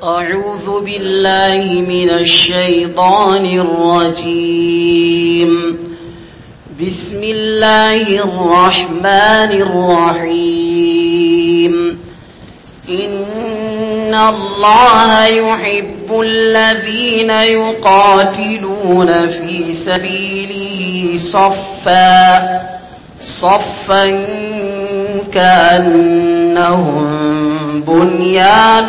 أعوذ بالله من الشيطان الرجيم بسم الله الرحمن الرحيم إن الله يحب الذين يقاتلون في سبيله صفا صفا كأنهم بنيان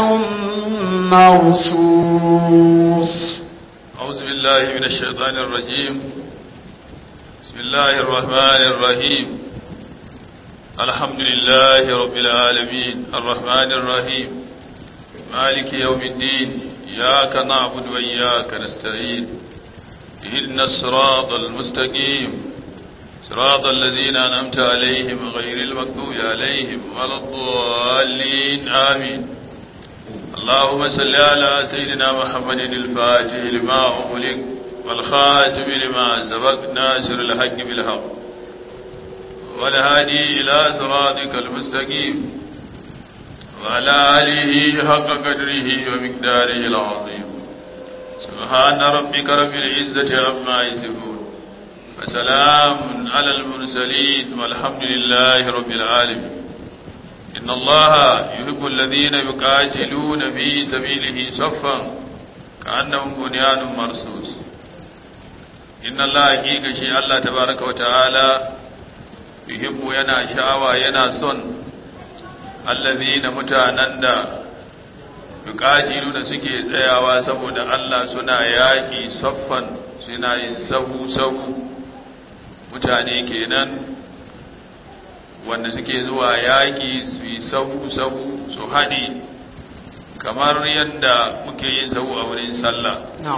مرصوص أعوذ بالله من الشيطان الرجيم بسم الله الرحمن الرحيم الحمد لله رب العالمين الرحمن الرحيم مالك يوم الدين إياك نعبد وإياك نستعين اهدنا الصراط المستقيم صراط الذين أنعمت عليهم غير المكتوب عليهم ولا الضالين آمين اللهم صل على سيدنا محمد الفاتح لما أغلق والخاتم لما سبق ناصر الحق بالحق والهادي إلى صراطك المستقيم وعلى آله حق قدره ومقداره العظيم سبحان ربك رب العزة عما يصفون وسلام على المرسلين والحمد لله رب العالمين إن الله يحب الذين يقاتلون في سبيله صفا كأنهم بنيان مرصوص إن الله حقيقة شيء الله تبارك وتعالى يحب ينا شعوى ينا صن الذين متانندا yuqatiluna suke tsayawa saboda Allah suna yaki saffan suna yin sahu sahu mutane kenan wanda suke zuwa yaƙi su yi sahu-sahu su haɗe kamar yadda muke yin sahu a wurin sallah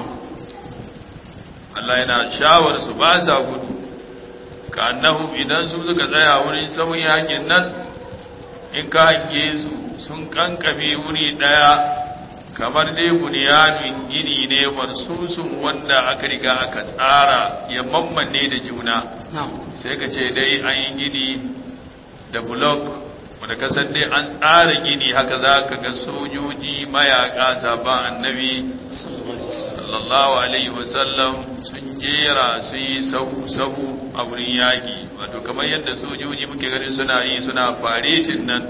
Allah yana shawar su ba sa gudu ka annahu idan su suka tsaya wurin sahun yaƙin nan in ka hange su sun kankame wuri ɗaya kamar dai bunyanin gini ne marsusun wanda aka riga aka tsara ya mammanne da juna sai ka ce dai an yi gini da blok wanda kasan dai an tsara gini haka za ka ga sojoji mayaka sabon annabi sallallahu alaihi wasallam sun jera su yi sahu-sahu a wurin yaƙi wato kamar yadda sojoji muke ganin suna yi suna faretin nan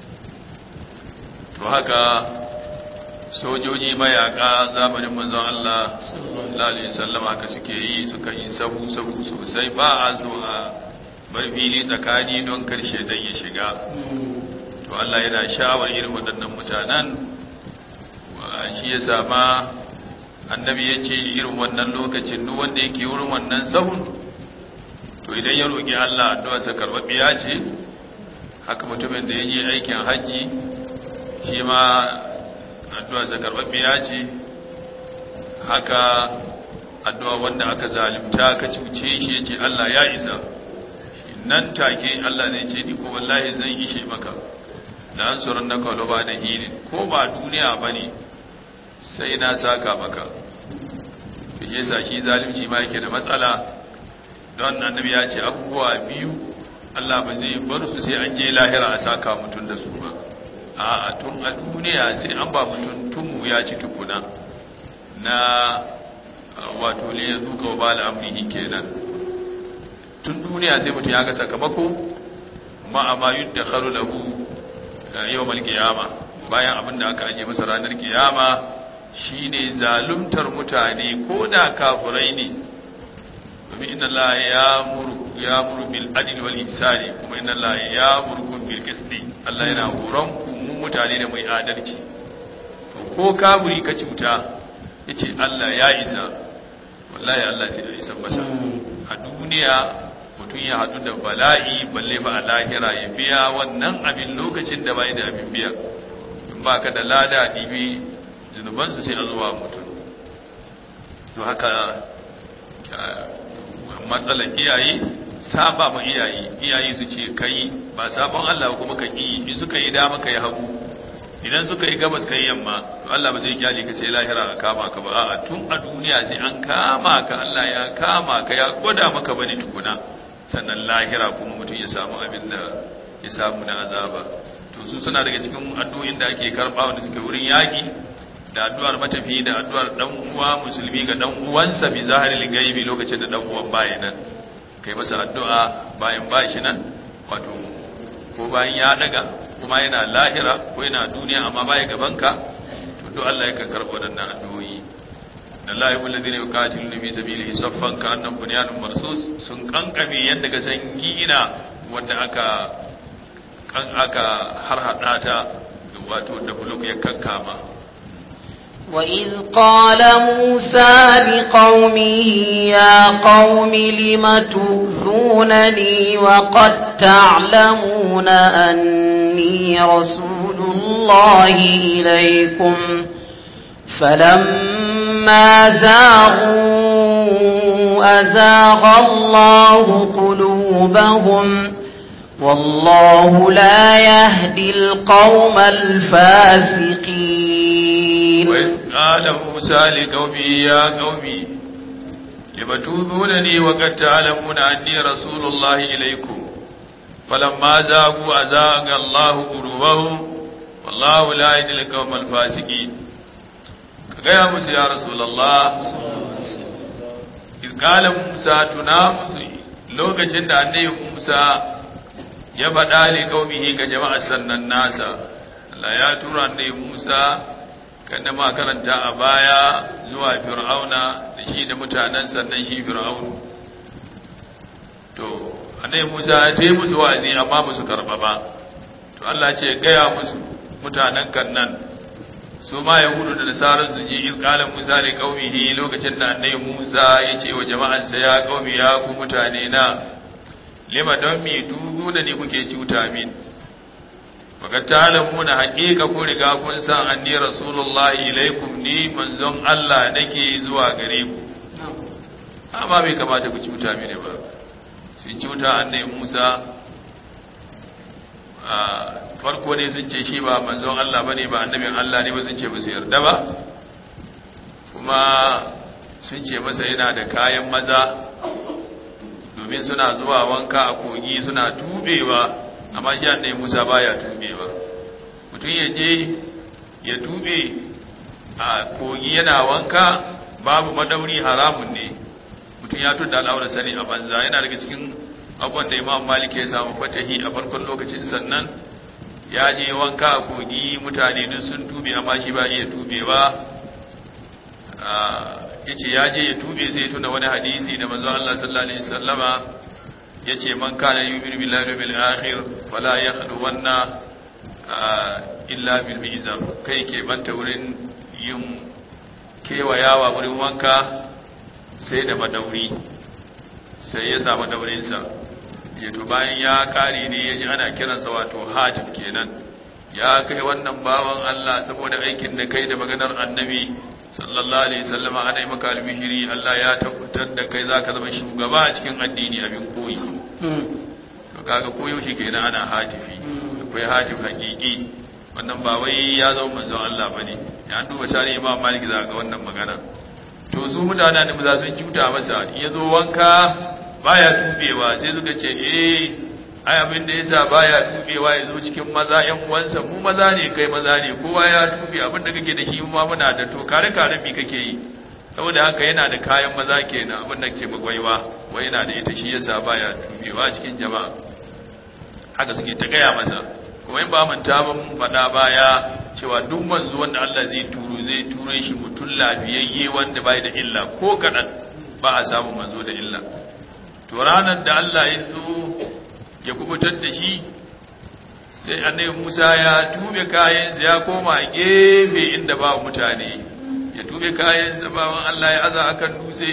to haka sojoji mayaka zamanin manzon Allah sallallahu alaihi wasallam haka suke yi suka yi sahu-sahu sosai ba a so a bar fili tsakani don karshe dan ya shiga to Allah yana shawar irin waɗannan mutanen shi ya sama annabi ya ce irin wannan lokacin duk wanda yake wurin wannan sahun to idan ya roƙi Allah addu'arsa karɓaɓɓiya ce haka mutumin da ya je aikin hajji shi ma addu'arsa karɓaɓɓiya ce haka addu'a wanda aka zalimta ka cuce shi ya ce Allah ya isa nan take Allah ne ce ni ko wallahi zan ishe maka da an tsoron na kawo ba da hili ko ba duniya ba ne sai na saka maka da ke sa shi zalimci ma yake da matsala don annabi ya ce abubuwa biyu Allah ba zai bar su sai an je lahira a saka mutum da su ba a tun a duniya sai an ba mutum tumu ya ci tukuna na wato ne ya zuka wa ba al'amrihi kenan tun duniya sai mutum ya ga sakamako ma'ama yudda kharu lahu yawmal qiyama bayan abin da aka aje masa ranar kiyama shine zaluntar mutane ko da kafirai ne domin inna Allah ya muru ya muru bil adl wal ihsani kuma inna Allah ya muru bil qisti Allah yana horon ku mu mutane da mai adalci ko kafiri ka cuta yace Allah ya isa wallahi Allah sai ya isa masa a duniya mutum ya hadu da bala'i balle ba a lahira ya biya wannan abin lokacin da bai da abin biya in ba ka da lada ɗibi zunubansu sai a zuwa mutum to haka matsalar iyaye saba ma iyaye iyaye su ce kai ba sabon Allah kuma ka ƙi in suka yi dama ka yi hagu idan suka yi gabas ka yi yamma to Allah ba zai kyale ka sai lahira a kama ka ba a'a tun a duniya sai an kama ka Allah ya kama ka ya gwada maka bane tukuna sannan lahira kuma mutum ya samu abin da ya samu na azaba to su suna daga cikin addu'o'in da ake karba wanda suke wurin yaki da addu'ar matafi da addu'ar dan uwa musulmi ga dan uwansa bi zahiril gaibi lokacin da dan uwan baya nan kai masa addu'a bayan bashi nan wato ko bayan ya daga kuma yana lahira ko yana duniya amma baya gabanka to duk Allah yakan karɓo waɗannan addu'o'i Allah yabul ladina yuqatiluna fi sabilihi saffan ka'annahum bunyanun marsus sun kankame yanda ga san gina wanda aka kan aka harhada ta wato da buluk ya kankama وإذ قال موسى لقومه يا قوم لم تؤذونني وقد تعلمون أني رسول الله إليكم فلما زاغوا أزاغ الله قلوبهم والله لا يهدي القوم الفاسقين وإذ قال موسى لقومه يا قومي لم تؤذونني وقد تعلمون أني رسول الله إليكم فلما زاغوا أزاغ الله قلوبهم والله لا يهدي القوم الفاسقين gaya musu ya rasulallah izkalin musa tuna musu lokacin da annabi musa ya faɗa ne kaumihi ga jama'ar sannan nasa Allah ya tura annabi musa kan da karanta a baya zuwa fir'auna da shi da mutanen sannan shi fir'aunu to annabi musa ya ce musu wa'azi amma musu karɓa ba to Allah ce gaya musu mutanen kan nan su ma yahudu da nasarar su ji ilkalan musa ne kaumihi lokacin da annabi musa ya ce wa jama'ansa ya kaumi ya ku mutane na lima don mi dubu da ni kuke cuta min baka talamu na haƙiƙa ku riga kun san anni rasulullahi ilaikum ni manzon Allah nake zuwa gare ku amma bai kamata ku cuta mini ba sun cuta annabi musa farko ne sun ce shi ba manzon Allah bane ba annabin Allah ne ba sun ce ba su yarda ba kuma sun ce masa yana da kayan maza domin suna zuwa wanka a kogi suna tubewa amma shi annabi Musa baya tubewa mutum ya je ya tube a kogi yana wanka babu madauri haramun ne mutum ya tunda al'aurar sani a banza yana daga cikin abubuwan da Imam Malik ya samu fatahi a farkon lokacin sannan ya je wanka a kogi mutane duk sun tube amma shi ba iya tubewa ya ce ya je ya tube sai tuna wani hadisi da manzo Allah sallallahu alaihi wasallama ya ce man kana yu'minu billahi wal akhir fala yakhlu wanna illa bil mizan kai ke banta wurin yin kewayawa wurin wanka sai da madauri sai ya samu daurinsa yato bayan ya kare ne ya ji ana kiransa wato hajib kenan ya kai wannan bawan Allah saboda aikin da kai da maganar annabi sallallahu alaihi wasallam ana yi maka albihiri Allah ya tabbatar da kai zaka zama shugaba a cikin addini abin koyi to kaga koyo shi kenan ana hatifi akwai hatif hakiki wannan ba wai ya zama manzon Allah bane ya duba tarihi Imam Malik za ga wannan magana to su mutanen da maza sun cuta masa ya zo wanka baya tubewa sai suka ce eh ai abin da yasa baya tubewa yazo cikin maza ƴan uwansa mu maza ne kai maza ne kowa ya tube abin da kake da shi mu ma muna da to kare kare mi kake yi saboda haka yana da kayan maza kenan abin da ke magwaiwa wai yana da ita shi yasa baya tubewa cikin jama'a haka suke ta gaya masa kuma in ba manta ba mun faɗa baya cewa duk manzo wanda Allah zai turo zai turo shi mutum lafiyayye wanda bai da illa ko kaɗan ba a samu manzo da illa to ranar da Allah ya so ya kubutar da shi sai annabi Musa ya tube kayansa ya koma gefe inda ba mutane ya tube kayansa bawan Allah ya aza akan dutse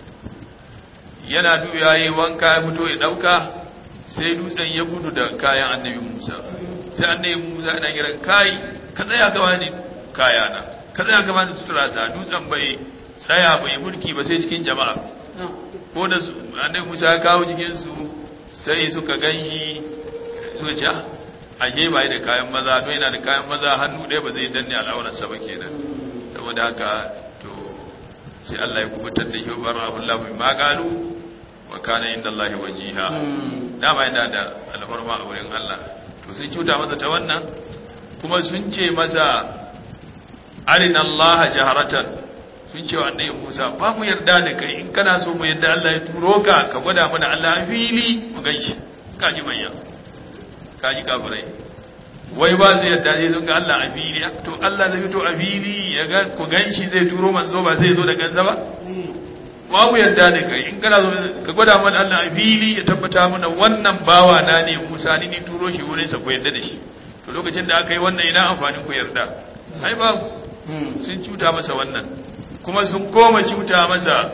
yana dube yayi wanka ya fito ya dauka sai dutsen ya gudu da kayan annabi Musa sai annabi Musa yana kiran kai ka tsaya ka bani kayana ka tsaya ka bani sutura ta dutsen bai tsaya bai mulki ba sai cikin jama'a ko da annabi Musa ya kawo jikin su sai suka ganshi suka ce ashe bai da kayan maza to yana da kayan maza hannu ɗaya ba zai danne al'aurarsa ba kenan saboda haka to sai Allah ya kubutar da shi bar Allah bi magalu wa kana inda Allah wajiha dama yana da alfarma a wurin Allah to sun cuta masa ta wannan kuma sun ce masa arina Allah jaharatan sun ce wa annabi Musa ba mu yarda da kai in kana so mu yarda Allah ya turo ka ka gwada mana Allah a fili mu ganshi ka ji manya ka ji kafirai wai ba zai yarda sai sun ga Allah a fili to Allah zai fito a fili ya ga ku ganshi zai turo manzo ba zai zo da gansa ba ba mu yarda da kai in kana so ka gwada mana Allah a fili ya tabbata mana wannan bawa na ne Musa ni ni turo shi wurin sa ku yarda da shi to lokacin da aka yi wannan ina amfanin ku yarda ai ba sun cuta masa wannan kuma sun koma cuta masa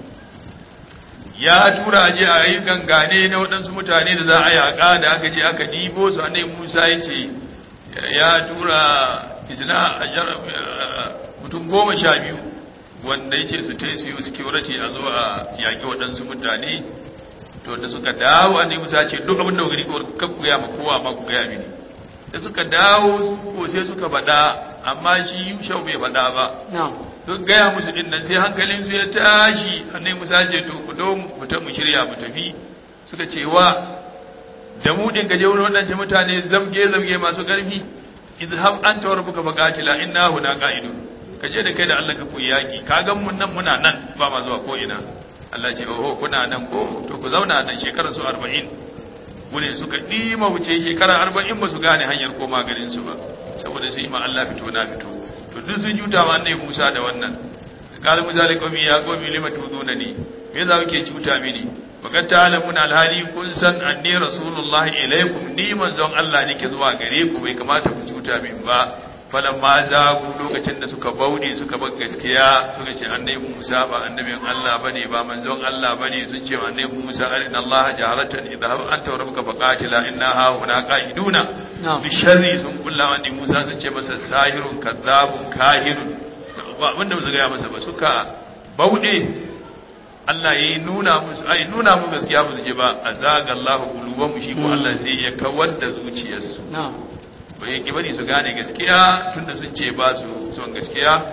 ya tura aje a yi gangane na waɗansu mutane da za a yaƙa da aka je aka ɗibo su annai musa ya ce ya tura isna a mutum goma sha biyu wanda ya ce su ta yi security a zo a yaƙi waɗansu mutane to da suka dawo annai musa ce duk abin da gani kan ku ya ma kowa ma ku gaya mini da suka dawo ko sai suka faɗa amma shi yushau bai faɗa ba duk gaya musu din nan sai hankalin su ya tashi annai musa ce to ku do mu ta mu shirya mu tafi suka ce wa da mu din gaje wurin wadannan mutane zamge zamge masu karfi izhab anta wa rabbuka faqatila inna huna qa'idun kaje da kai da Allah ka ku yaki ka ga mun nan muna nan ba ma zuwa ko ina Allah ce oho kuna nan ko to ku zauna nan shekarar su 40 gune suka dima wuce shekara 40 ba su gane hanyar koma garin su ba saboda su yi ma Allah fito na fito to duk sun juta ma annabi Musa da wannan qala Musa li qawmi ya qawmi lima tuduna ni me za kuke juta mini bakan ta'lamun alhali kun san anni rasulullah ilaikum ni manzon Allah nake zuwa gare ku bai kamata ku juta min ba falan ma zagu lokacin da suka bauɗe suka bar gaskiya suka ce annabi Musa ba annabin Allah bane ba manzon Allah bane sun ce annabi Musa arina Allah jaharatan idhab anta rabbuka faqatila inna ha huna qa'iduna bi sharri sun kulla annabi Musa sun ce masa sahirun kadzabun kahirun ba abinda ba su ga masa ba suka bauɗe Allah ya nuna musu ai nuna musu gaskiya ba su je ba azaga Allah qulubahum shi ko Allah sai ya kawar da zuciyarsu bai ki bari su gane gaskiya tunda sun ce ba su son gaskiya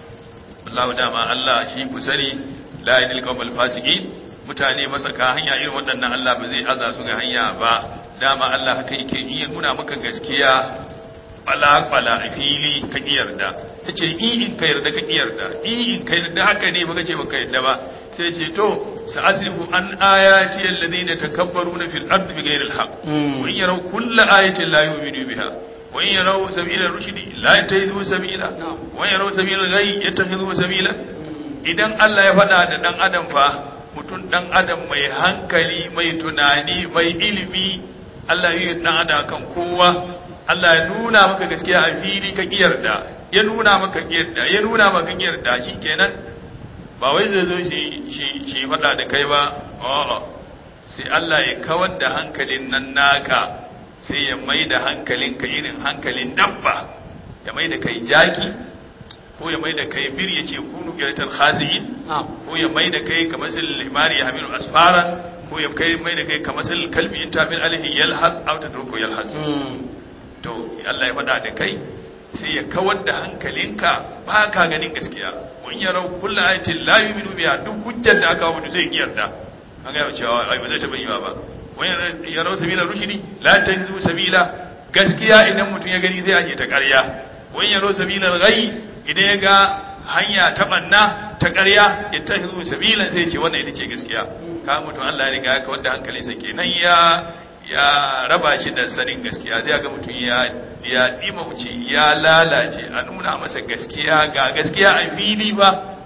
Allah dama Allah shi ku sani la yadil qawmal fasiqin mutane masaka hanya irin waɗannan Allah ba zai aza su ga hanya ba dama Allah haka yake iya nuna maka gaskiya bala bala a fili ka yarda yace i in ka yarda ka yarda i in ka yarda haka ne baka ce baka yarda ba sai ce to sa'asrifu an ayati alladhina takabbaruna fil ardi bighayri alhaq wa in yaraw kulla ayatin la yu'minu biha wa in yaraw sabila rushdi la yattakhidhu sabila wa in yaraw sabila ghayy yattakhidhu sabila idan Allah ya faɗa da dan adam fa mutum dan adam mai hankali mai tunani mai ilimi Allah ya yi dan adam kan kowa Allah ya nuna maka gaskiya a fili ka kiyarda ya nuna maka kiyarda ya nuna maka kiyarda shikenan ba wai zai zo shi faɗa da kai ba a'a sai Allah ya kawar da hankalin nan naka sai ya mai da hankalinka irin hankalin dabba ya mai da kai jaki ko ya mai da kai bir ya ce kunu giratar khasi'in ko ya mai da kai kamar sil limari ya hamilu asfara ko ya kai mai da kai kamar sil kalbi in tabil alaihi yalhas aw tadruku yalhas to Allah ya faɗa da kai sai ya kawar da hankalinka ba ka ganin gaskiya wani yarau kulla ayatin la yu'minu biha duk hujjar da aka mutu zai kiyarda an ga cewa ai ba zai taba yiwa ba wani yarau sabila rushidi la tahizu sabila gaskiya idan mutum ya gani zai aje ta ƙarya wani yarau sabila ghayy idan ya ga hanya ta banna ta ƙarya ya tahizu sabilan sai ce wannan ita ce gaskiya ka mutum Allah ya riga ya kawar da hankalinsa kenan ya ya raba shi da sanin gaskiya zai ga mutum ya ya dima wuce ya lalace a nuna masa gaskiya ga gaskiya a fili ba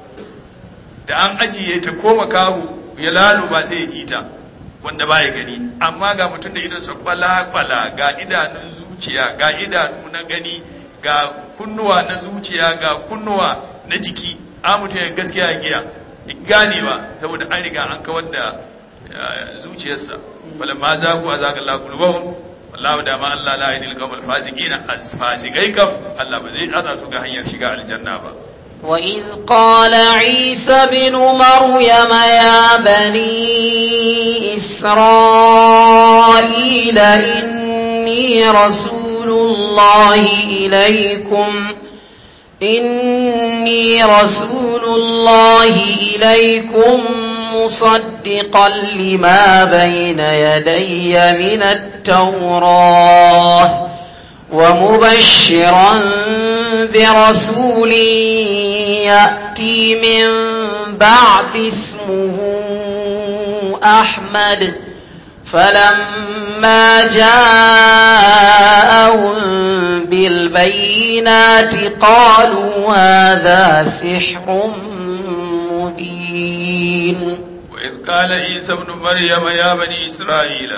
da an ajiye ta koma kahu ya lalu ba sai ya ji ta wanda ba ya gani amma ga mutum da idansa kwala-kwala ga idanun zuciya ga idanu na gani ga kunnuwa na zuciya ga kunnuwa na jiki a mutum ya gaskiya ya giya gane ba saboda an riga an kawar da zuciyarsa falamma zagu azaga Allah qulubahum wallahu da ma Allah la yadil qawmal fasiqina fasikai kam Allah ba zai aza su ga hanyar shiga aljanna ba وإذ قال عيسى بن مريم يا بني إسرائيل إني رسول الله إليكم إني رسول الله إليكم مصدقا لما بين يدي من التوراة ومبشرا برسول يأتي من بعد اسمه أحمد فلما جاءهم بالبينات قالوا هذا سحر مبين وإذ قال عيسى ابن مريم يا بني إسرائيل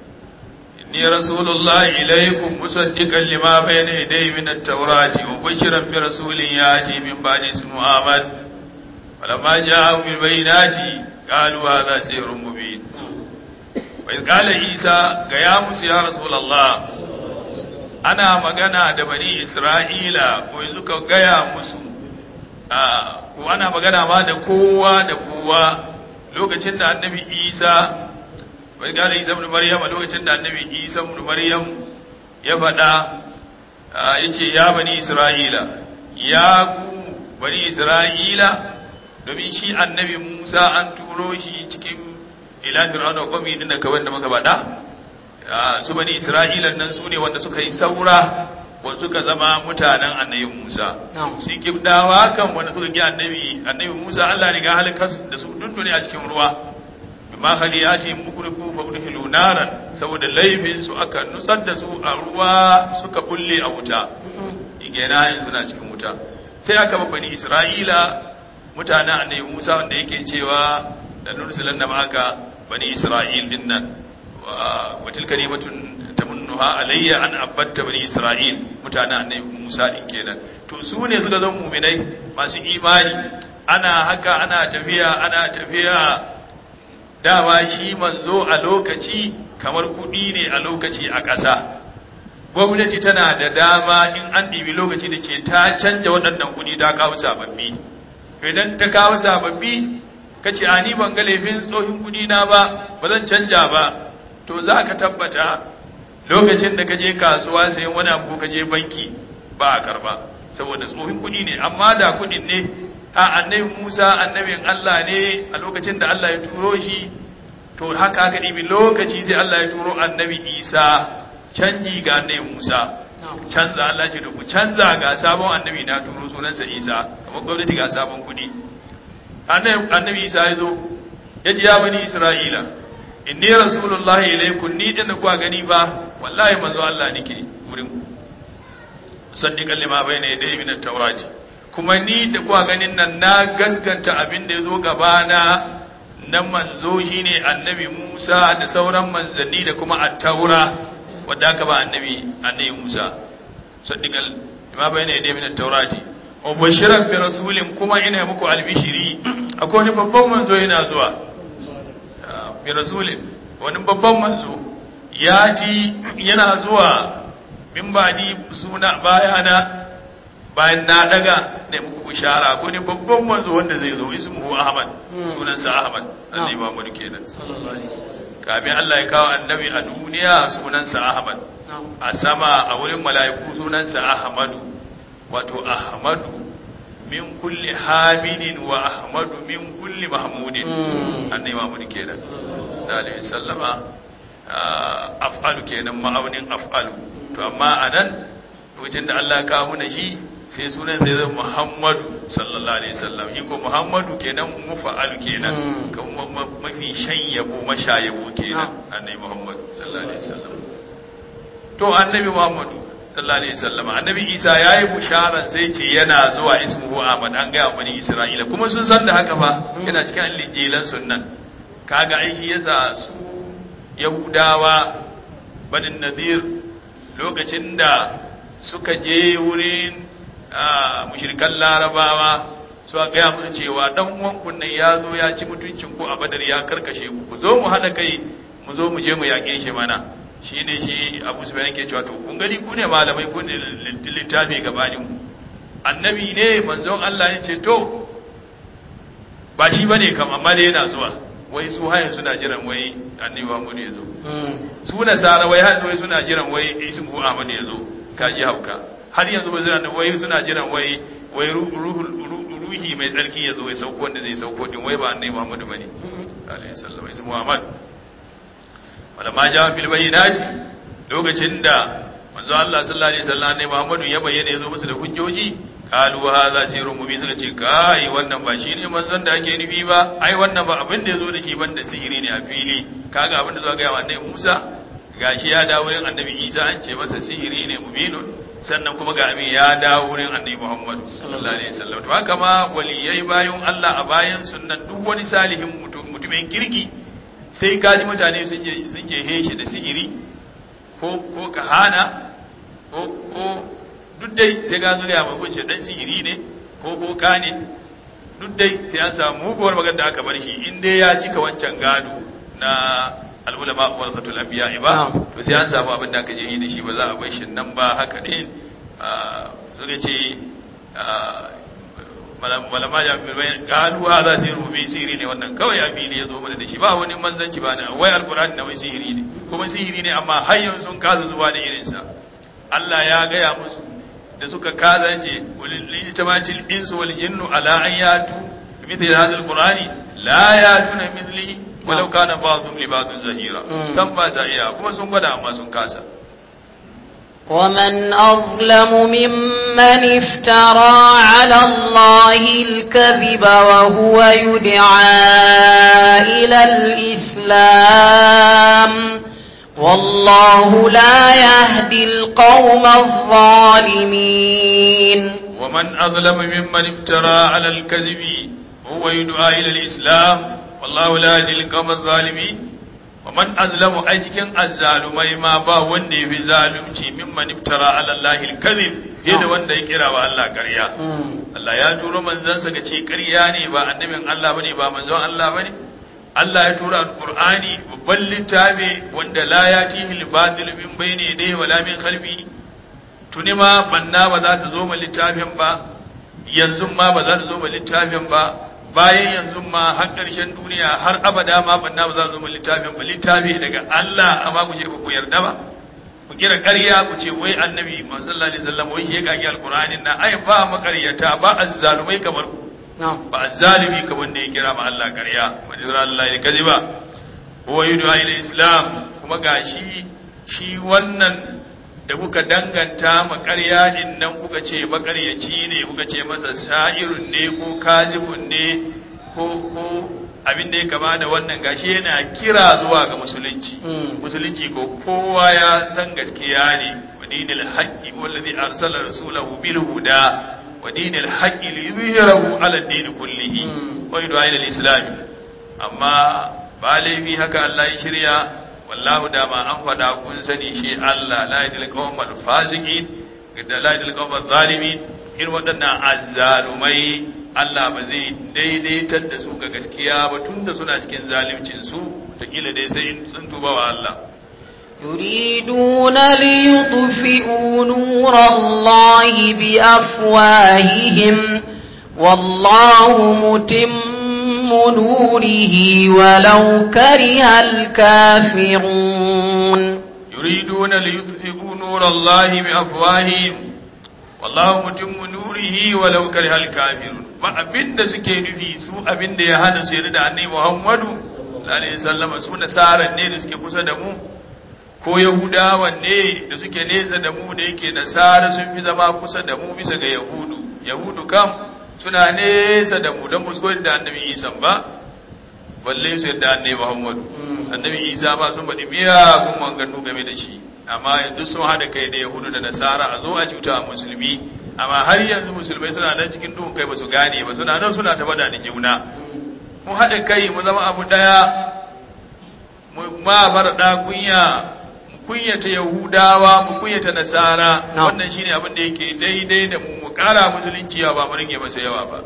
إني رسول الله إليكم مصدقا لما بين يدي من التوراة وبشرا برسول يأتي من بعد اسمه أحمد فلما جاءهم بالبينات قالوا هذا سحر مبين وإذ قال عيسى قيامس يا رسول الله ana magana da bani Isra'ila ko yanzu ka gaya musu ko ana magana ma da kowa da kowa lokacin da annabi Isa wai gane Isa ibn Maryam lokacin da annabi Isa ibn Maryam ya faɗa yace ya bani Isra'ila ya ku bani Isra'ila domin shi annabi Musa an turo shi cikin ila fir'auna qawmi din da kawai da muka faɗa su bani Isra'ila nan su ne wanda suka yi saura wanda suka zama mutanen annabi Musa su kibdawa kan wanda suka gi annabi annabi Musa Allah ne ga halakar da su dundune a cikin ruwa bima khaliyati mukrifu fa udhilu naran saboda laifin su aka nutsar da su a ruwa suka bulle a wuta igena yin suna cikin wuta sai aka bani Isra'ila mutanen annabi Musa wanda yake cewa da nursilan da maka bani Isra'il dinnan wa tilka nimatun tamunnuha alayya an abatta bani Isra'il mutanen annabi Musa din kenan to su ne suka zama mu'minai masu imani ana haka ana tafiya ana tafiya dama shi manzo a lokaci kamar kudi ne a lokaci a ƙasa gwamnati tana da dama in an ɗibi lokaci da ce ta canja waɗannan kudi ta kawo sababbi idan ta kawo sababbi ka ce ani ban ga laifin tsohin kudi na ba ba zan canja ba to za ka tabbata lokacin da ka je kasuwa sayan wani abu ka je banki ba a karba saboda tsohin kudi ne amma da kudin ne a annabi Musa annabin Allah ne a lokacin da Allah ya turo shi to haka aka ɗibi lokaci sai Allah ya turo annabi Isa canji ga annabi Musa canza Allah ce da ku canza ga sabon annabi na turo sunansa Isa kamar gwamnati ga sabon kudi annabi Isa ya zo ya ji ya bani Isra'ila inni rasulullahi ilaikum ni din da kuwa gani ba wallahi manzo Allah nake wurin ku saddiqan lima bayna yadayhi min at-taurati kuma ni da kuwa ganin nan na gaskanta abin da yazo gaba na nan manzo shine annabi Musa da sauran manzanni da kuma at-taura wanda aka ba annabi annabi Musa saddiqan lima bayna yadayhi min at-taurati wa bashiran bi rasulin kuma ina muku albishiri akwai wani babban manzo yana zuwa bi rasulin wani babban manzo ya ji yana zuwa min ba ni suna bayana bayan na daga ne muku bishara ko ne babban manzo wanda zai zo ismuhu ahmad sunansa ahmad annabi Muhammad kenan kafin Allah ya kawo annabi a duniya sunansa ahmad a sama a wurin mala'iku sunansa ahmadu wato ahmadu min kulli hamidin wa ahmadu min kulli mahmudin annabi Muhammad kenan sallallahu sallama af'alu kenan ma'aunin af'alu to amma anan lokacin da Allah ya kawo mana shi sai sunan zai zama Muhammadu sallallahu alaihi wasallam shi ko Muhammadu kenan mufa'alu kenan kuma mafi shan yabo mashayabo kenan annabi Muhammad sallallahu alaihi wasallam to annabi Muhammadu sallallahu alaihi wasallam annabi Isa yayi busharan sai ce yana zuwa ismuhu Ahmad an ga bani Isra'ila kuma sun san da haka fa yana cikin linjilan sunnan kaga ai shi yasa su Yahudawa banin Nadir lokacin da suka je wurin mushrikan Larabawa suka gaya musu cewa dan uwan kun nan ya zo ya ci mutuncin ku a Badar ya karkashe ku ku zo mu hada kai mu zo mu je mu yaƙe shi mana shi ne shi abu su bayan ke cewa to kun gani ku ne malamai ku ne littafi gabanin ku annabi ne manzon Allah ne ce to ba shi ba ne kam amma dai yana zuwa wai su hayan suna jiran wai annabi Muhammad ya zo su nasara wai har wai suna jiran wai ismu Ahmad ya zo kaji hauka har yanzu ba zai wai suna jiran wai wai ruhi mai tsarki ya zo ya sauko wanda zai sauko din wai ba annabi Muhammad bane alaihi sallam ismu Muhammad wala ma ja fil bayyinati lokacin da manzo Allah sallallahu alaihi wasallam ne Muhammadu ya bayyana yazo musu da hujjoji qalu hadha sirrun mubin suka ce kai wannan ba shine manzon da ake nufi ba ai wannan ba abin da yazo da shi banda sihiri ne a fili kaga abin da zo ga annabi Musa gashi ya dawo wurin annabi Isa an ce masa sihiri ne mubinun sannan kuma ga abin ya dawo wurin annabi Muhammad sallallahu alaihi wasallam to haka ma waliyai bayan Allah a bayan sunnan duk wani salihin mutum mutumin kirki sai kaji mutane sun je sun je heshi da sihiri ko ko kahana ko ko duk dai sai ga zuwa mai wuce dan sihiri ne ko ko kane duk dai sai an samu muguwar magana da aka bar shi in dai ya cika wancan gado na al'ulama warasatul anbiya ba to sai an samu abin da aka je yi da shi ba za a bar shi nan ba haka din suka ce malama ya fi bayan galu ha za su yi rubi sihiri ne wannan kawai abi ne ya zo mana da shi ba wani manzanci ba na wai alkur'ani na wai sihiri ne kuma sihiri ne amma har yanzu sun kasa zuwa da irinsa Allah ya gaya musu da suka kaza ce walil tamatil insu wal jinnu ala an yatu mithli hadha alqur'ani la yatuna mithli walau kana ba'dhum li ba'dhin zahira kan ba sa iya kuma sun gwada amma sun kasa ومن أظلم ممن افترى على الله الكذب وهو يدعى إلى الإسلام والله لا يهدي القوم الظالمين ومن أظلم ممن افترى على الكذب وهو يدعى إلى الإسلام والله لا يهدي القوم الظالمين ومن أظلم أي cikin azzalumai ma ba wanda yafi zalunci mimman iftara ala Allah al-kadhib fiye da wanda ya kira wa Allah ƙarya Allah ya turo manzansa ga ce ƙarya ne ba annabin Allah bane ba manzon Allah bane Allah ya tura Al-Qur'ani babban littafi wanda la yatihi al-batil min bayni yadayhi wala min khalfi tuni ma banna ba za ta zo ma littafin ba yanzu ma ba za ta zo ma littafin ba bayan yanzu ma har ƙarshen duniya har abada ma banna ba za ta zo ma littafin ba littafi daga Allah amma ku ce ba ku yarda ba ku kira ƙarya ku ce wai annabi sallallahu alaihi wasallam wai ya kage alqur'anin na ai ba makaryata ba azzalumai kamar ku ba azzalimi kamar wanda ya kira ma Allah ƙarya wajira Allah ya kaziba huwa yud'a ila islam kuma gashi shi wannan da kuka danganta ma ƙarya din nan kuka ce makaryaci ne kuka ce masa sa'irun ne ko kazibun ne ko ko abin da ya kama da wannan gashi yana kira zuwa ga musulunci musulunci ko kowa ya san gaskiya ne wa dinil haqqi wallazi arsala rasulahu bil huda wa dinil haqqi li yuzhirahu ala din kullihi wa yud'a ila al-islam amma ba laifi haka Allah ya shirya wallahu da ma an fada kun sani shi Allah la yadil qawmal fasiqin da la yadil qawmal zalimin irin waɗannan azzalumai Allah ba zai daidaitar da su ga gaskiya ba tunda suna cikin zalimcin su da kila dai sai sun tuba wa Allah يريدون ليطفئوا نور الله بأفواههم والله متم نوره ولو كره الكافرون يريدون ليطفئوا نور الله بأفواههم والله متم نوره ولو كره الكافرون ba abin da suke nufi su abin da ya hana su yarda da annabi Muhammadu sallallahu alaihi wasallam su nasaran ne da suke kusa da mu ko yahudawan ne da suke nesa da mu da yake nasara sun fi zama kusa da mu bisa ga yahudu yahudu kam suna nesa da mu don musu da annabi isa ba balle su yadda annabi muhammadu annabi isa ba sun baɗi biya kun manganu game da shi amma yanzu sun haɗa kai da yahudu da nasara a zo a cuta a musulmi amma har yanzu musulmai suna nan cikin duhun kai ba su gane ba suna nan suna ta bada da juna mu haɗa kai mu zama abu ɗaya mu ma bar ɗa kunya kunyata Yahudawa mu kunyata Nasara wannan shine abin da yake daidai da mu mu kara musulunci ba mu rage masa yawa ba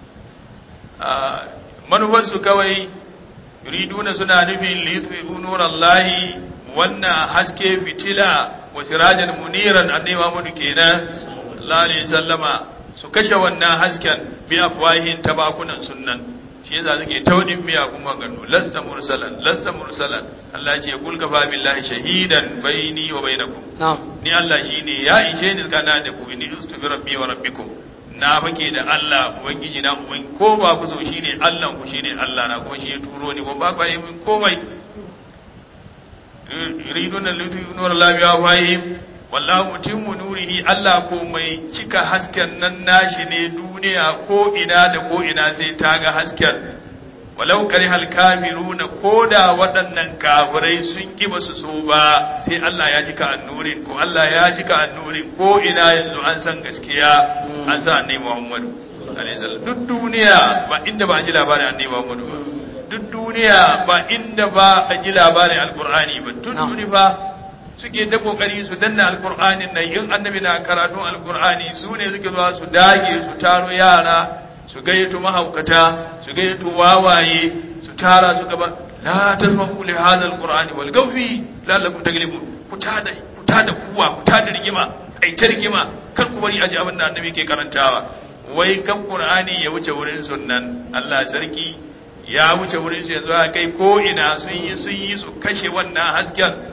manufar su kawai yuriduna suna nufin lithu nurallahi wannan haske fitila wa sirajan muniran annabi Muhammad kenan sallallahu alaihi sallama su kashe wannan hasken bi afwahin tabakunan sunnan shi yasa suke taudin miya kuma gano lasta mursalan lasta mursalan Allah ya ce kul kafa billahi shahidan baini wa bainakum ni Allah shine ya ishe ni kana da ku ni ustu bi rabbi wa rabbikum na fake da Allah ubangiji na uban ko ba ku so shine Allah ku shine Allah na kuma shi ya turo ni ko ba ku yi min komai yuridun lutu nur la bi afahim wallahu mutimmu nurihi Allah ko mai cika hasken nan nashi ne duniya ko ina da ko ina sai ta ga hasken walau karihal kafiruna koda waɗannan kafirai sun ki basu so ba sai Allah ya cika annurin ko Allah ya cika annurin ko ina yanzu an san gaskiya an san annabi Muhammadu alaihi salam duk duniya ba inda ba a ji labarin annabi Muhammadu ba duk duniya ba inda ba a ji labarin alqur'ani ba tun duni fa suke da kokari su danna alqur'anin nan in annabi na karatun alqur'ani su ne suke zuwa su dage su taro yara su gayyato mahaukata su gayyato wawaye su tara su gaba la tasma'u li hadha alqur'ani wal gawfi la'allakum taglibun ku tada ku tada kuwa ku tada rigima ai ta rigima kar ku bari aji abin da annabi ke karantawa wai kan qur'ani ya wuce wurin sunnan Allah sarki ya wuce wurin su yanzu a kai ko ina sun yi sun yi su kashe wannan hasken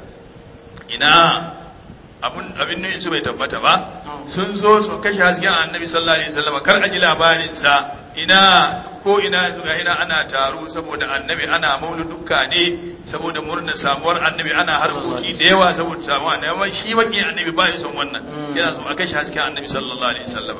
ina abin abin ne su bai tabbata ba sun zo su kashe hasken annabi sallallahu alaihi wasallam kar a ji labarin sa ina ko ina ga ina ana taro saboda annabi ana mauludukka ne saboda murna samuwar annabi ana harkoki da yawa saboda samuwar annabi amma shi baki annabi ba ya son wannan yana so a kashe hasken annabi sallallahu alaihi wasallam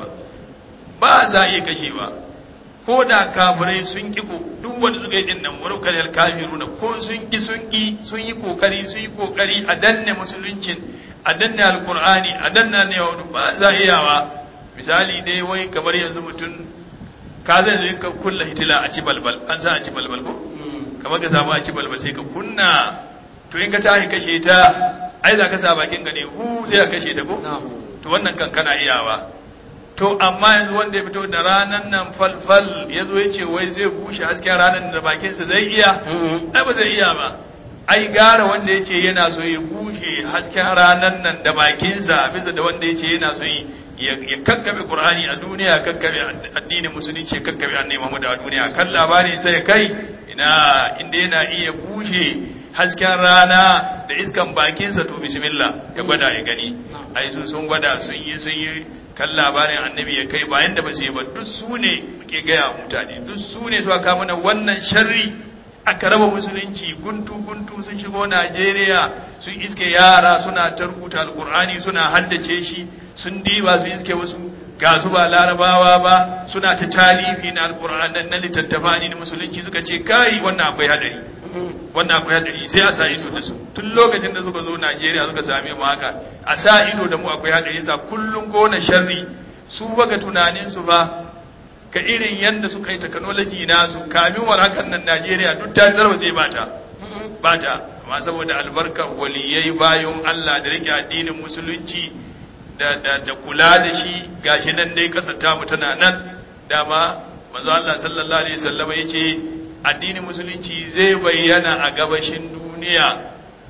ba za a iya kashewa ko da kafirai sun ki ko duk wanda suka yi din nan wani kalal kafiruna ko sun ki sun ki sun yi kokari sun yi kokari a danne musuluncin a danne alkur'ani a danna ne wa ba za iyawa misali dai wai kamar yanzu mutum ka zai zai ka kulla hitila a ci balbal an sa a ci balbal ko kamar ka samu a ci balbal sai ka kunna to in ka tashi kashe ta ai za ka sa bakin ka ne hu sai ka kashe ta ko to wannan kan kana iyawa to amma yanzu wanda ya fito da ranan nan falfal ya zo ya ce wai zai bushe hasken ranan da bakinsa zai iya ai ba zai iya ba ai gara wanda ya ce yana so ya bushe hasken ranar nan da bakinsa bisa da wanda ya ce yana so ya kakkabe qur'ani a duniya kakkabe addinin musulunci ya kakkabe annabi Muhammad a duniya kan labari sai kai ina inda yana iya bushe hasken rana da iskan bakinsa to bismillah ya gwada ya gani ai su sun gwada sun yi sun yi kan labarin annabi ya kai bayan da ba su yi ba duk su ne muke gaya mutane duk su ne suka kawo mana wannan sharri aka raba musulunci guntu guntu sun shigo Najeriya sun iske yara suna ta rubuta alkur'ani suna haddace shi sun diba su iske wasu ga su ba larabawa ba suna ta talifi na alkur'ani na littattafa ne na musulunci suka ce kai wannan akwai hadari wannan akwai hadari sai a sa ido da su tun lokacin da suka zo Najeriya suka same mu haka a sa ido da mu akwai hadari sa kullun gona sharri su baka tunanin su ba ka irin yadda suka yi technology nasu kamin war hakan nan Najeriya duk ta zarwa zai bata bata amma saboda albarka waliyai bayan Allah da rike addinin musulunci da da da kula da shi gashi nan dai kasar ta mu tana nan dama manzo Allah sallallahu alaihi wasallam yace addinin musulunci zai bayyana a gabashin duniya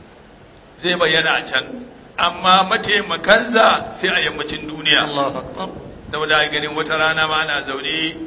zai bayyana a can amma mataimakansa sai a yammacin duniya Allahu akbar saboda ganin wata rana ma ana zaune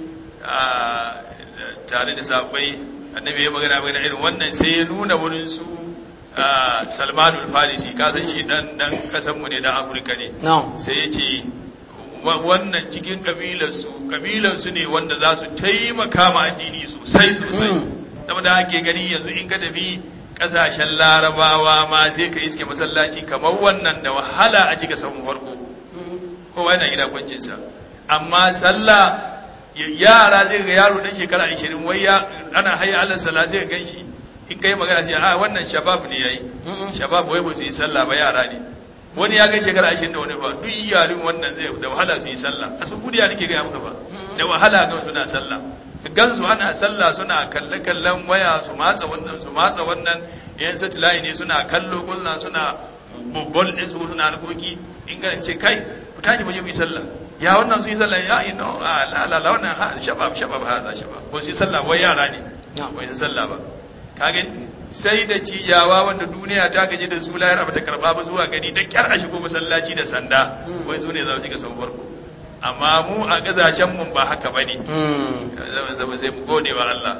tare da sabai annabi ya magana magana irin wannan sai ya nuna wurin su salmanul farisi kasan shi dan dan kasan mu ne dan afirka ne sai ya ce wannan cikin kabilarsu kabilarsu ne wanda za su taimaka ma addini sosai sosai saboda ake gani yanzu in ka tafi kasashen larabawa ma sai ka iske masallaci kamar wannan da wahala a cika samun farko kowa yana gida kwancinsa amma sallah yara zai ga yaro dan shekara 20 wai ya ana hayya alal sala zai gan shi in kai magana sai a wannan shabab ne yayi shabab wai ba su yi sallah ba yara ne wani ya kai shekara 20 da wani ba duk yarin wannan zai da wahala su yi sallah a sun gudiya nake ga muka ba da wahala ga suna sallah gan su ana sallah suna kalle kallon waya su matsa wannan su matsa wannan yan satellite ne suna kallo kullun suna bubbol din su suna harkoki in ga ce kai ku tashi mu je mu yi sallah ya wannan su yi sallah ya yi no a la la la wannan ha shabab shabab ha za shabab ko su yi sallah wai yara ne ko yi sallah ba kage sai da ciyawa wanda duniya ta gaji da su layar ba ta karba ba zuwa gani da kyar a shigo masallaci da sanda wai su ne za su shiga sau farko amma mu a gazashen mun ba haka bane zama zama sai mu gode wa Allah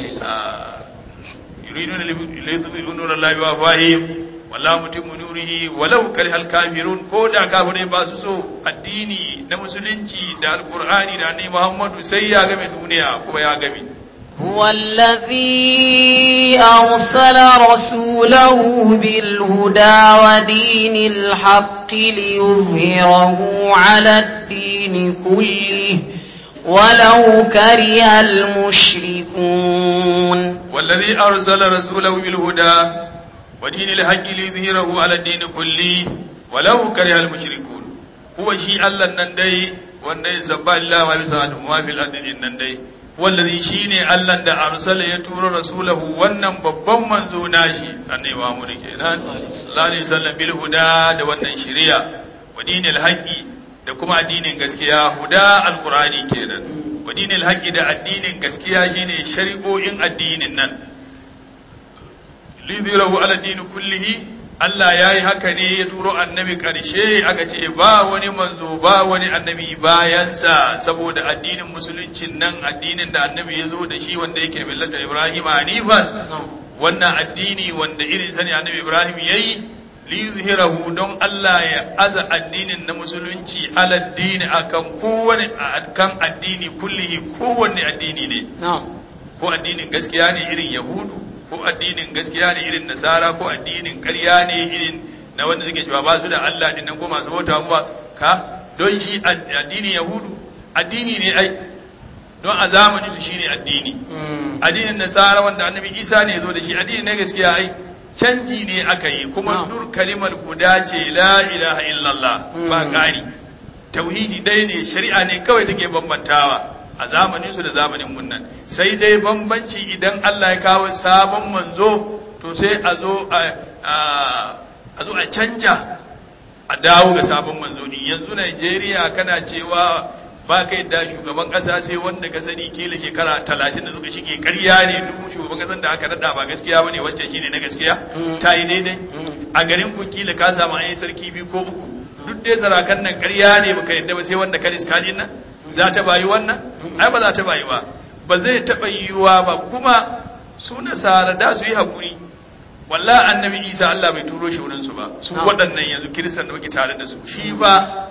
yuriduna li nura Allah wa fahim wallahu mutimmu nurihi walau karihal kafirun ko da kafirai ba su so addini na musulunci da alqur'ani da annabi Muhammadu sai ya game duniya kuma ya game هو الذي أرسل رسوله بالهدى ودين الحق ليظهره على الدين كله ولو كره المشركون والذي أرسل رسوله بالهدى ودين الحق ليظهره على الدين كله ولو كره المشركون هو شيء الله نندي wanda sabba Allah ma bisa ma fil ardi nan dai wallazi shine Allah da arsala ya tura rasulahu wannan babban manzo nashi annabi Muhammad kenan sallallahu alaihi wasallam bil huda da wannan shari'a wa dinil haqqi da kuma addinin gaskiya huda alqurani kenan wa dinil haqqi da addinin gaskiya shine shari'o'in addinin nan lidhirahu ala din kullihi Allah ya yi haka ne ya turo annabi ƙarshe aka ce ba wani manzo ba wani annabi bayansa saboda addinin musuluncin nan addinin da annabi ya zo da shi wanda yake millata Ibrahim Hanifan wannan addini wanda irin sani annabi Ibrahim ya yi liyuzhirahu don Allah ya aza addinin na musulunci ala addini akan kowane akan addini kullihi kowanne addini ne ko addinin gaskiya ne irin yahudu ko addinin gaskiya ne irin nasara ko addinin ƙarya ne irin na wanda suke cewa ba su da Allah din nan ko masu bauta ba ka don shi addinin yahudu addini ne ai don a zamanin su shine addini addinin nasara wanda annabi isa ne zo da shi addini ne gaskiya ai canji ne aka yi kuma nur kalimar guda ce la ilaha illallah ba ƙari tauhidi dai ne shari'a ne kawai take bambantawa a zamanin su da zamanin mun nan sai dai bambanci idan Allah ya kawo sabon manzo to sai a zo a zo a canja a dawo ga sabon manzo din yanzu Najeriya kana cewa ba kai da shugaban kasa sai wanda ka sani kila shekara talatin da suka shige ƙarya ne duk shugaban kasan da aka nada ba gaskiya bane wancan shine na gaskiya ta yi daidai a garin ku kila ka samu ayi sarki biyu ko uku duk dai sarakan nan ƙarya ne baka yadda ba sai wanda ka riska din nan za ta bayi wannan ai ba za ta bayi ba ba zai taɓa yiwuwa ba kuma su nasara da su yi haƙuri walla annabi isa Allah bai turo shi wurinsu ba su waɗannan yanzu kiristan da muke tare da su shi ba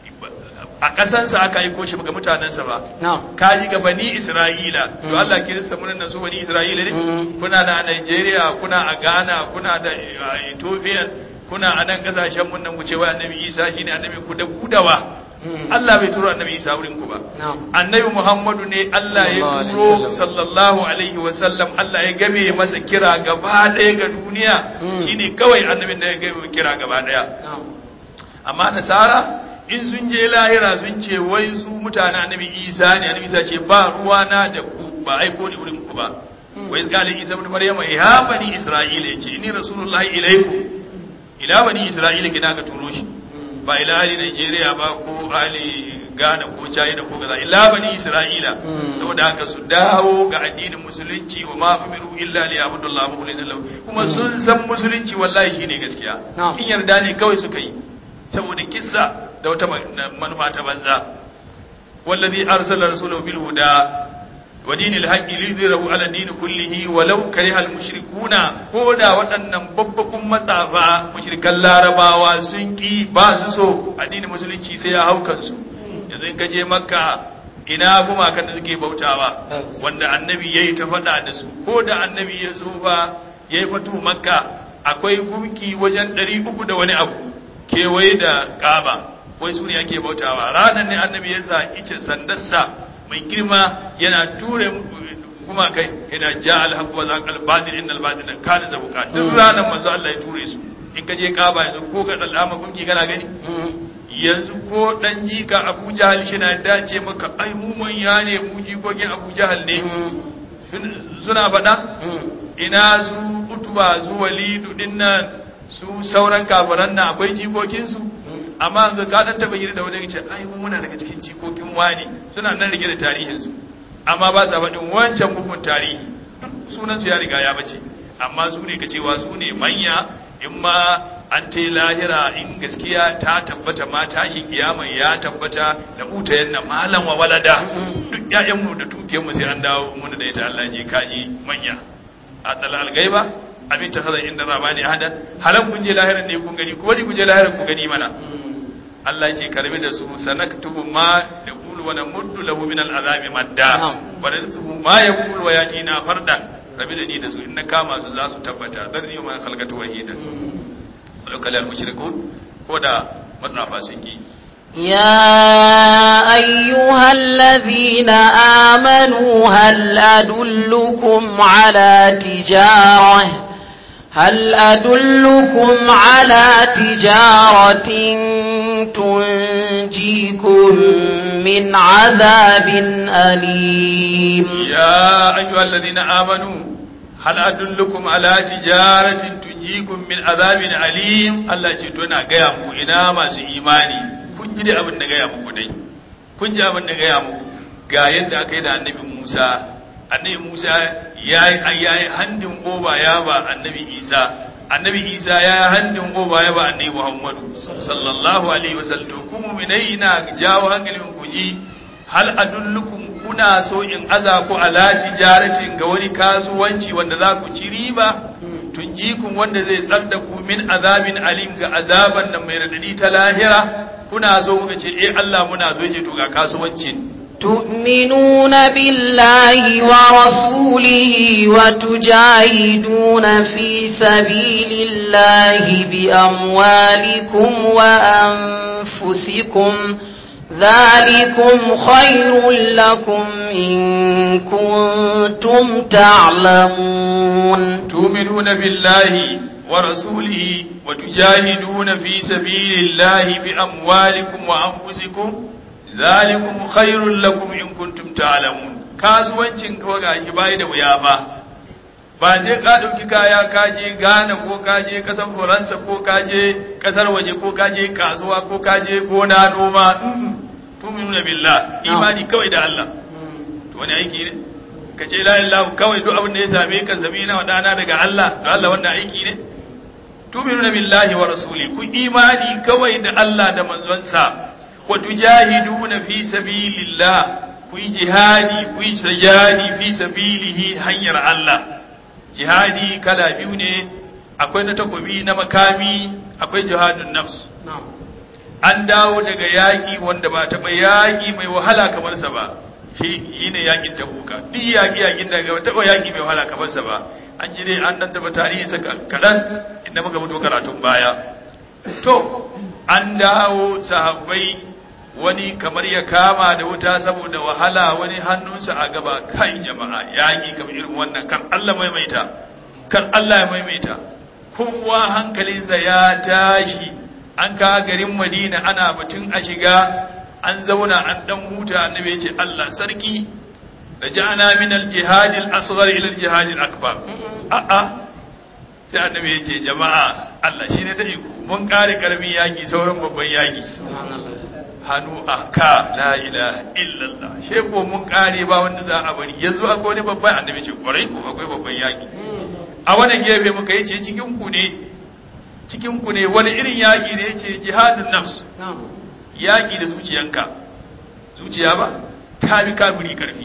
a ƙasansa aka aiko shi ga mutanensa ba ka ji ga bani isra'ila to Allah kirista mun nan su bani isra'ila ne kuna da Nigeria kuna a Ghana kuna da Ethiopia kuna a nan kasashen mun nan ku ce wai annabi isa shine annabi ku da gudawa Allah bai turo annabi Isa wurin ku ba. Annabi Muhammadu ne Allah ya turo sallallahu alaihi wa sallam Allah ya game masa kira gaba ɗaya ga duniya shine kawai annabin da ya game kira gaba ɗaya. Amma Nasara in sun je lahira sun ce wai su mutane annabi Isa ne annabi Isa ce ba ruwa na da ku ba aiko ni wurin ku ba. Wai galin Isa ibn Maryam ya bani Isra'ila yace inni rasulullahi ilaikum ila bani Isra'ila kina ka turo shi. ba ila ali Nigeria ba ko ali Ghana ko China ko kaza illa bani Isra'ila saboda haka su dawo ga addinin musulunci wa ma umiru illa li abudullah mukhlisina lahu kuma sun san musulunci wallahi shine gaskiya kin yarda ne kawai suka yi saboda kissa da wata manufa ta banza wallazi arsala rasulahu bil huda wa dinil haqqi lidhirahu ala din kullihi walau karihal mushrikuna ko da waɗannan babbakun matsafa mushrikan larabawa sun ki ba su so addinin musulunci sai ya haukan su yanzu in ka je makka ina kuma kan da suke bautawa wanda annabi yayi ta faɗa da su ko da annabi ya zo fa yayi fatu makka akwai gunki wajen 300 da wani abu kewaye da kaba wai su ne ake bautawa ranar ne annabi ya sa ice sandarsa mai girma yana ture kuma kai yana ja alhaq wa zaqal batil innal batila kana zabuka duk ranar manzo Allah ya ture su in ka je kaba yanzu ko ga dalama gunki kana gani yanzu ko dan jika Abu Jahal shi na dace maka ai mu manya ne mu jikokin Abu Jahal ne suna faɗa ina su utuba su walidu dinnan su sauran kafiran nan akwai jikokinsu amma yanzu ka dan taba gida da wani ce ai mun muna daga cikin jikokin wani suna nan rike da tarihin su amma ba sa faɗin wancan bugun tarihi sunan su ya riga ya bace amma su ne ka cewa su ne manya in ma an ta lahira in gaskiya ta tabbata ma tashin kiyama ya tabbata da uta yanna malam wa walada duk ƴaƴan mu da tukiyan mu sai an dawo mun da ita Allah je kaji manya a dalal gaiba abin ta hazan inda zamani hadan halan kun je lahirin ne kun gani ko wani kun je lahirin ku gani mana Allah ce karbi da su sanaktubu ma da yaqulu wa namuddu lahu min al'azabi madda Na'am. wa rizquhu ma yaqulu wa yatina farda rabi da ni da su in na kama su za su tabbata darni ma khalqatu wahida walau kalal mushrikun ko da matsafa sun ki يا أيها الذين آمنوا هل أدلكم على تجارة هل أدلكم على تجارة تنجيكم من عذاب أليم يا أيها الذين آمنوا هل أدلكم على تجارة تنجيكم من عذاب أليم الله تتونا قيامه إنا ما إيماني kun ji dai abin da gaya muku dai kun ji abin da gaya muku ga yadda aka yi da annabi Musa annabi Musa ya yi handin oba ya ba annabi Isa annabi Isa ya yi handin oba ya ba annabi Muhammadu sallallahu alaihi wasallam to ku mu'minai na jawo hankalin ku ji hal adullukum kuna so in aza ku ala tijaratin ga wani kasuwanci wanda za ku ci riba tunjikun wanda zai tsar da ku min azabin alim ga azaban nan mai radadi ta lahira kuna so muka ce eh Allah muna so yake to ga kasuwancin تؤمنون بالله ورسوله وتجاهدون في سبيل الله بأموالكم وأنفسكم ذلكم خير لكم إن كنتم تعلمون تؤمنون بالله ورسوله وتجاهدون في سبيل الله بأموالكم وأنفسكم ذلكم خير لكم إن كنتم تعلمون kasuwancin kawai gashi bai da wuya ba ba sai ka ɗauki kaya ka je Ghana ko ka je ƙasar Faransa ko ka je ƙasar waje ko ka je kasuwa ko ka je gona noma tuminuna billah imani kawai da Allah to wani aiki ne ka ce la ilaha kawai duk abin da ya same ka zame na wadana daga Allah to Allah wannan aiki ne tuminuna billahi wa rasuli ku imani kawai da Allah da manzonsa wa tujahiduna fi sabilillah ku yi jihadi ku yi sajadi fi sabilihi hanyar Allah jihadi kala biyu ne akwai na takobi na makami akwai jihadun nafs an dawo daga yaƙi wanda ba taɓa yaƙi mai wahala kamar sa ba shi ne yaƙin tabuka duk yaƙi yaƙin da ba taɓa yaƙi mai wahala kamar sa ba an ji dai an dan taɓa tarihi sa kaɗan inda muka fito karatun baya to an dawo sahabbai wani kamar ya kama da wuta saboda wahala wani hannunsa a gaba kai jama'a yaƙi kamar irin wannan kan Allah maimaita kan Allah ya maimaita kowa hankalinsa ya tashi an ka garin Madina ana batun a shiga an zauna an dan huta annabi ya ce Allah sarki da ja'ana min al-jihad al-asghar ila al-jihad al-akbar a'a sai annabi ya ce jama'a Allah shine da iko mun kare karamin yaki sauran babban yaki hannu a ka la ilaha illallah she ko mun kare ba wanda za a bari yanzu akwai wani babban annabi ce kwarai ko akwai babban yaki a wani gefe muka yi ce cikin ku ne cikin ku ne wani irin yaki ne yace jihadun nafs yaki da zuciyanka zuciya ba ta bi kafiri karfi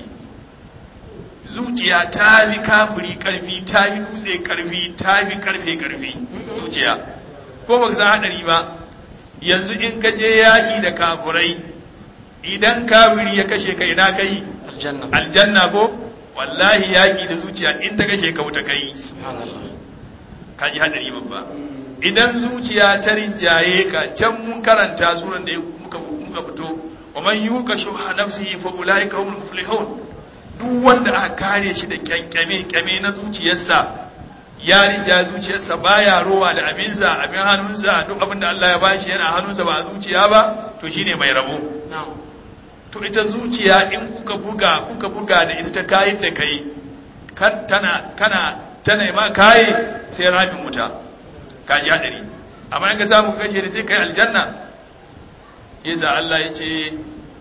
zuciya ta bi kafiri karfi ta bi dutse karfi ta bi karfe karfi zuciya ko ba san hadari ba yanzu in ka je yaƙi da kafurai idan kafiri ya kashe ka ina kai aljanna aljanna ko wallahi yaƙi da zuciya in ta kashe ka wuta kai ka ji hadari babba idan zuciya ta rinjaye ka can mun karanta suran da muka muka fito wa man yuka shuha nafsihi fa ulaika humul muflihun duk wanda aka kare shi da kyankyame kyame na zuciyarsa ya rija zuciyarsa baya rowa da abinsa abin hannunsa duk abin da Allah ya bashi yana hannunsa ba a zuciya ba to shine mai rabo to ita zuciya in kuka buga kuka buga da ita ta kayin da kai kan tana kana tana ma kai sai rabin wuta ka ji hadari amma in ka samu kashe da sai kai aljanna yasa Allah ya ce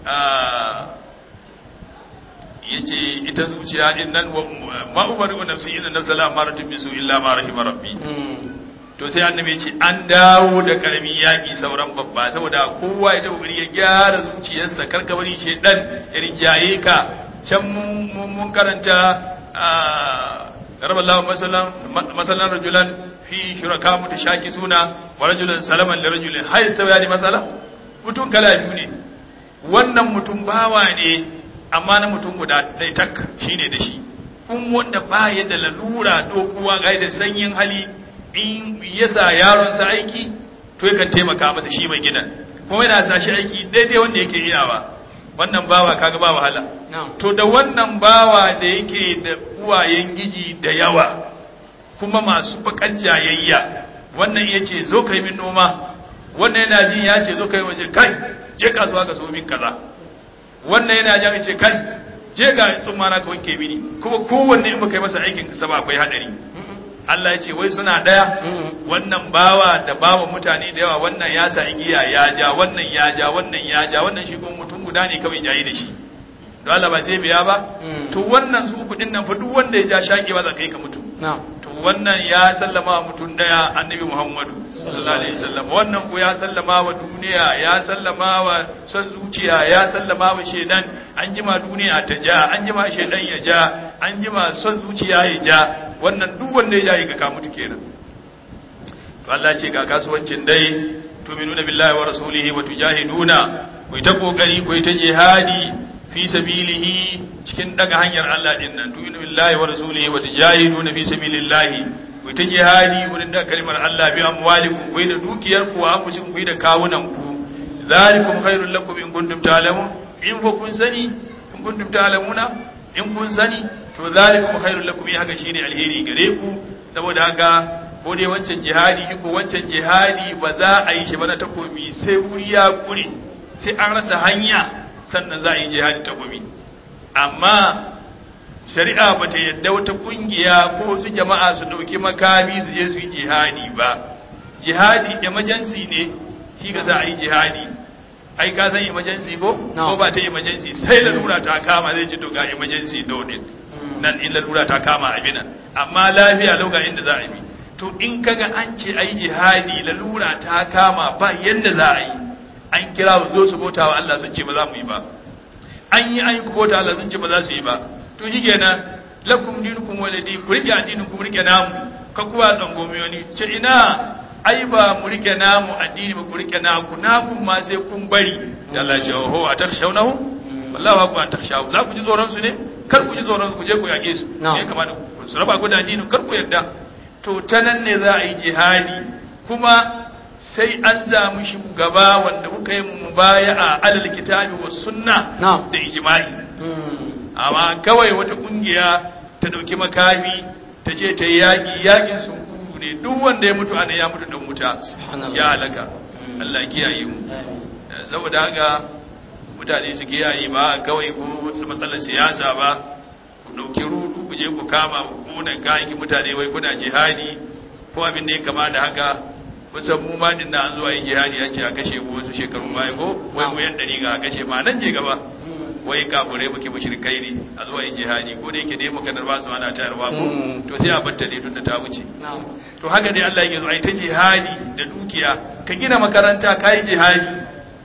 yace ita zuciya din nan ma umaru nafsi inna nafsa la amaratun bisu illa ma rahima rabbi to sai annabi yace an dawo da karamin yaki sauran babba saboda kowa ya tabbari ya gyara zuciyarsa karka bari shedan ya rinjaye ka can mun mun karanta raballahu masalan masalan rajulan fi shuraka mutashaki suna wa rajulan salaman li rajulin hay sawani masala mutum kala biyu ne wannan mutum bawa ne amma na mutum guda ɗaya tak shine da shi kun wanda ba ya da lalura dokuwa ga da sanyin hali in ya sa yaronsa aiki to yakan taimaka masa shi mai gidan kuma yana sa shi aiki daidai wanda yake iyawa wannan bawa kaga ba wahala to da wannan bawa da yake da uwayen giji da yawa kuma masu bakan jayayya wannan ya ce zo kai min noma wannan yana jin ya ce zo kai waje kai je kasuwa ka so min kaza wannan yana jin ya ce kai je ga tsumma na ka wanke mini kuma kowanne in baka yi masa aikin sa ba akwai hadari Allah ya ce wai suna daya wannan bawa da bawa mutane da yawa wannan ya sa igiya ya ja wannan ya ja wannan ya ja wannan shi kuma mutum guda ne kawai jayi da shi don Allah ba sai biya ba to wannan su uku din nan fa duk wanda ya ja shaki ba za ka yi ka mutu to wannan ya sallama wa mutum daya annabi Muhammadu sallallahu alaihi wasallam wannan ko ya sallama wa duniya ya sallama wa son zuciya ya sallama wa shedan an jima duniya ta ja an jima shedan ya ja an jima son zuciya ya ja wannan duk wanda ya jayi ga ka mutu kenan to Allah ce ga kasuwancin dai tu'minuna billahi wa rasulihi wa tujahiduna ku ta kokari ku ta jihadi fi sabilihi cikin daga hanyar Allah din nan tu'minu billahi wa rasulihi wa tujahiduna fi sabilillahi ku ta jihadi wurin da kalmar Allah bi amwalikum ku da dukiyar ku wa anfusikum ku da kawunan ku zalikum khairul lakum in kuntum ta'lamun in ku kun sani in kuntum ta'lamuna in kun sani to zalikum khairul lakum in haka shine alheri gare ku saboda haka ko dai wancan jihadi ko wancan jihadi ba za a yi shi ba na takobi sai wuri ya kure sai an rasa hanya sannan za a yi jihadi takobi amma shari'a ba ta yadda wata kungiya ko su jama'a su dauki makami su je su yi jihadi ba jihadi emergency ne shi ga sa a yi jihadi ai ka san emergency ko ko ba ta emergency sai lalura ta kama zai ci to ga emergency dole nan in lalura ta kama abinan amma lafiya lauga inda za a yi to in kaga an ce ai jihadi lalura ta kama ba yanda za a yi an kira su zo su bauta wa Allah sun ce ba za mu yi ba an yi an yi ku bauta Allah sun ce ba za su yi ba to shi kenan lakum dinukum waladi ku rike addinin ku rike namu ka kuwa tsangome wani ce ina ai ba mu rike namu addini ba ku rike naku naku ma sai kun bari sai Allah ya ce oho a takshawnahu wallahi ba ku an takshawu za ku ji tsoron su ne kar ku ji tsoron su ku je ku yage su ne kamar su raba ku da addinin kar ku yarda to ta nan ne za a yi jihadi kuma sai an zamu shugaba wanda kuka yi mubaya a alal kitabi wa sunna da ijma'i amma kawai wata kungiya ta dauki makami ta ce ta yi yaƙi yaƙin sun kuru ne duk wanda ya mutu ana ya mutu dan wuta ya halaka Allah kiyaye mu saboda haka mutane su kiyaye ba kawai ko su matsalar siyasa ba ku dauki rudu ku je ku kama kunan kayan mutane wai kuna jihadi ko abin da ya kama da haka kusan mu ma din da an zuwa yi jihadi an ce a kashe mu wasu shekaru baya ko wai mu yan dari ga a kashe ma nan je gaba wai kafurai muke mushrikai ne a zuwa yi jihadi ko da yake dai muka ba su ana tayarwa ko to sai a batta ne tun da ta wuce to haka dai Allah yake zo ai ta jihadi da dukiya ka gina makaranta kai jihadi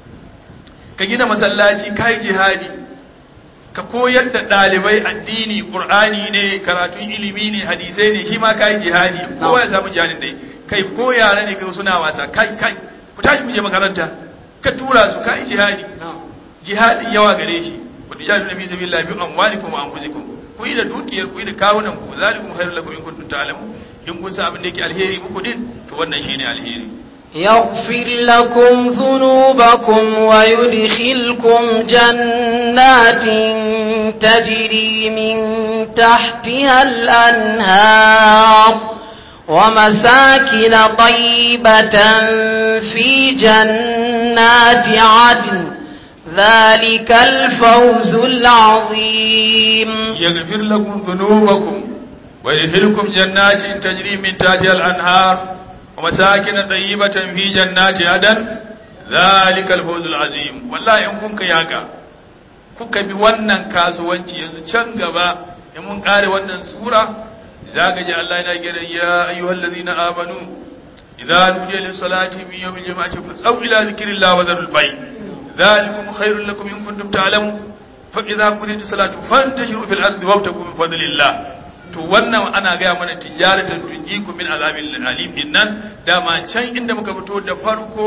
ka gina masallaci kai jihadi ka koyar da ɗalibai addini ƙur'ani ne karatun ilimi ne hadisai ne shi ma kai jihadi kowa ya samu jihadin dai kai ko yara ne kai suna wasa kai kai ku tashi mu je makaranta ka tura su kai jihadi jihadin yawa gare shi ku tijadu nabi sabilillah bi amwalikum wa anfusikum ku yi da dukiyar ku yi da kawunan ku zalikum khairul lakum in kuntum ta'lamun in kun san abin da yake alheri muku din to wannan shine alheri يغفر لكم ذنوبكم ويدخلكم جنات تجري من تحتها الأنهار ومساكن طيبة في جنات عدن ذلك الفوز العظيم يغفر لكم ذنوبكم ويدخلكم جنات تجري من تحتها الأنهار ومساكن طيبة في جنات عدن ذلك الفوز العظيم والله in kun yaka kuka bi wannan kasuwanci yanzu can gaba in mun kare wannan sura zaka ji Allah yana gina ya ayyuhal ladina amanu idza nudiya lis salati min yawmil jum'ati fas'au ila dhikrillah wa dharul bay dhalikum khairul lakum in kuntum ta'lamun fa idza qudiyat salatu fantashiru fil ardi wabtagu min fadlillah to wannan ana gaya mana tijaratan tunjiku min azabil alim innan dama can inda muka fito da farko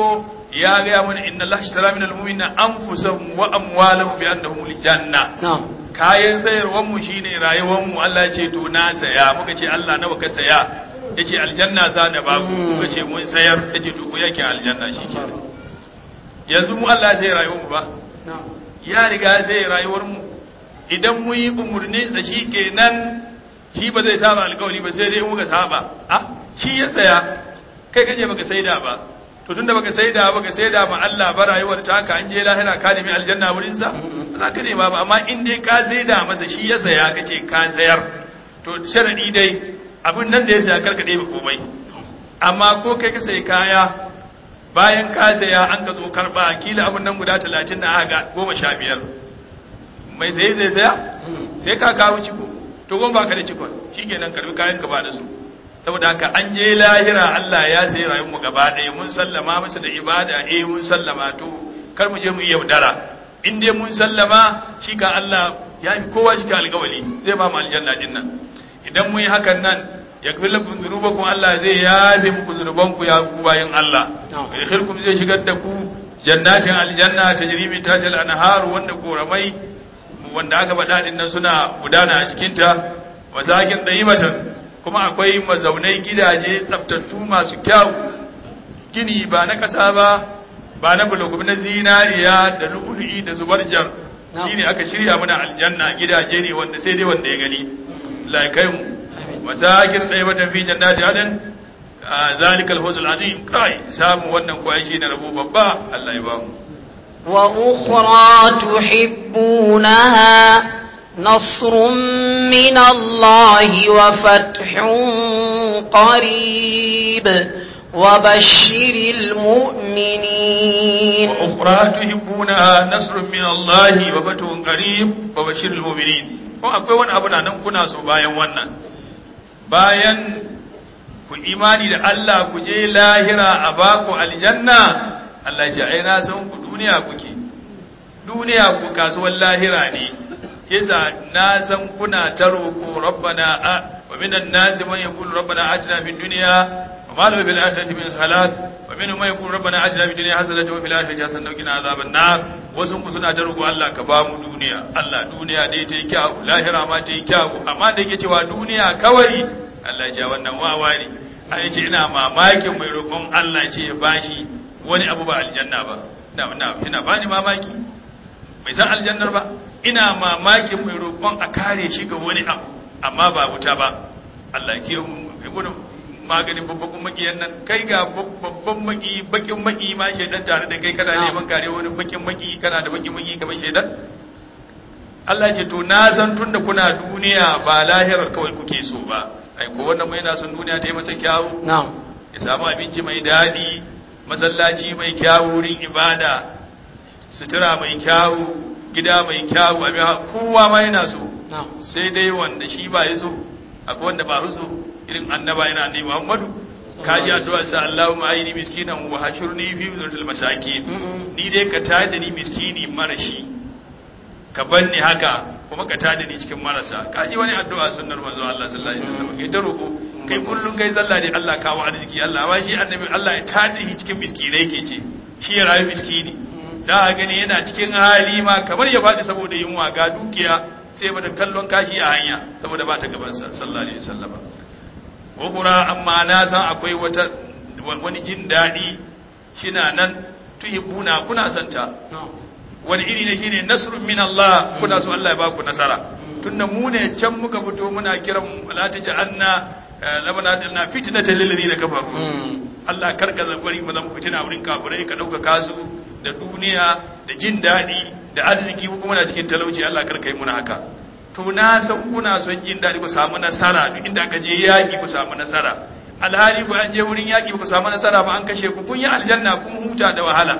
ya ga mana inna Allah ashtara minal mu'minina anfusahum wa amwalahum bi annahum lil janna na'am kayan sayarwar mu shine rayuwar mu Allah ya ce to na saya muka ce Allah nawa ka saya yace aljanna za na ba ku muka ce mun sayar yace to ku yake aljanna shikenan yanzu mu Allah sai rayuwar mu ba na'am ya riga sai rayuwar mu idan mu yi umurnin sa shikenan shi ba zai saba alƙawari ba sai dai muka saba ah shi ya saya kai kace baka saida ba to tunda baka saida baka saida ma Allah ba rayuwar ta ka an je lahira ka nemi aljanna wurin sa za ka nema ba amma in dai ka saida masa shi ya saya kace ka sayar to sharadi dai abin nan da ya saya karka dai ba komai amma ko kai ka sayi kaya bayan ka saya an ka zo karba kila abin nan guda 30 na aka goma sha biyar mai saye zai saya sai ka kawo ciko to gon ba ka da cikon shikenan karbi kayan ka ba da su saboda haka an je lahira Allah ya sai rayuwar mu gaba ɗaya mun sallama masa da ibada eh mun sallama to kar mu je mu yi yaudara in dai mun sallama shi ka Allah ya fi kowa shi ka alƙawali zai ba mu aljanna din nan idan mun yi hakan nan ya kafir lakum dhunubakum Allah zai yabe muku zunubanku ya ku bayin Allah Na'am. ya khirkum zai shigar da ku jannatin aljanna tajri min tahtiha al-anhar wanda koramai wanda aka faɗa din nan suna gudana a cikin ta mazakin daimatan kuma akwai mazaunai gidaje tsaftattu masu kyau gini ba na ƙasa ba ba na bulogu na zinariya da lu'ulu'i da zubarjar Na'am. shine aka shirya mana aljanna gidaje ne wanda sai dai wanda ya gani laikai mu masakin daimatan fi jannati adan zalikal fawzul azim kai samu wannan ko ai shine rabo babba Allah ya ba mu وأخرى تحبونها نصر من الله وفتح قريب وبشر المؤمنين وأخرى تحبونها نصر من الله وفتح قريب وبشر المؤمنين ko akwai wani abu na nan kuna so bayan wannan bayan ku imani da Allah ku je lahira a baku aljanna Allah ya ce ai na san ku duniya kuke duniya ku kasuwar lahira ne yasa na san kuna ta roƙo rabbana a wa minan nasi man yaqulu rabbana atina fid dunya wa ma lahu bil akhirati min khalaq wa minhum man yaqulu rabbana atina fid dunya hasanatan wa fil akhirati hasanatan wa qina azaban nar wasu ku suna ta roƙo Allah ka ba mu duniya Allah duniya dai ta yi kyau lahira ma ta yi kyau amma da yake cewa duniya kawai Allah ya ce wannan wawa ne ai ce ina mamakin mai roƙon Allah ce ya bashi wani abu ba aljanna ba ina ina ina bani mamaki bai san aljannar ba ina mamakin mai roƙon a kare shi ga wani abu amma ba wuta ba Allah ke gudun maganin babban makiyan nan kai ga babban maki bakin maki ma shaidan tare da kai kana neman kare wani bakin maki kana da bakin maki kamar shaidan Allah ce to na san tunda kuna duniya ba lahirar kawai kuke so ba ai ko wannan mai na son duniya ta yi masa kyawu na'am ya samu abinci mai daɗi masallaci mai kyawu wurin ibada sutura mai kyawu gida mai kyawu abin ha- kowa ma yana so na'am sai dai wanda shi ba ya so akwai wanda ba so irin annaba yana annabi Muhammadu kaji addu'a sa Allahumma ayini miskinan wa hashurni fi zurtul masakin Mm-mm. ni dai ka tada ni miskini marashi ka banni haka kuma ka tada ni cikin marasa kaji wani addu'a sunnar manzo Allah sallallahu alaihi wasallam kai ta roko kai kullun kai zalla dai Allah kawo arziki Allah ba shi annabi Allah ya tada shi cikin miskinai ke ce shi ya rayu miskini da a gani yana cikin hali ma kamar ya faɗi saboda yunwa ga dukiya sai mata kallon kashi a hanya saboda ba ta gabansa sallallahu alaihi wasallam wakura amma na san akwai wata wani jin daɗi shina nan tuhibbuna kuna santa na'am wani iri ne shine nasrun min Allah kuna so Allah ya ba ku nasara tunda mu ne can muka fito muna kiran la taj'alna labana talna fitnatan lil ladina kafaru Mm. Allah karka zabari mu zama fitina wurin kafirai ka dauka kasu da duniya da jin daɗi da arziki ko kuma na cikin talauci Allah karka yi muna haka to na san kuna son jin daɗi ku samu nasara duk inda aka je yaƙi ku samu nasara alhali ku an je wurin yaƙi ku samu nasara ba an kashe ku kun yi aljanna kun huta da wahala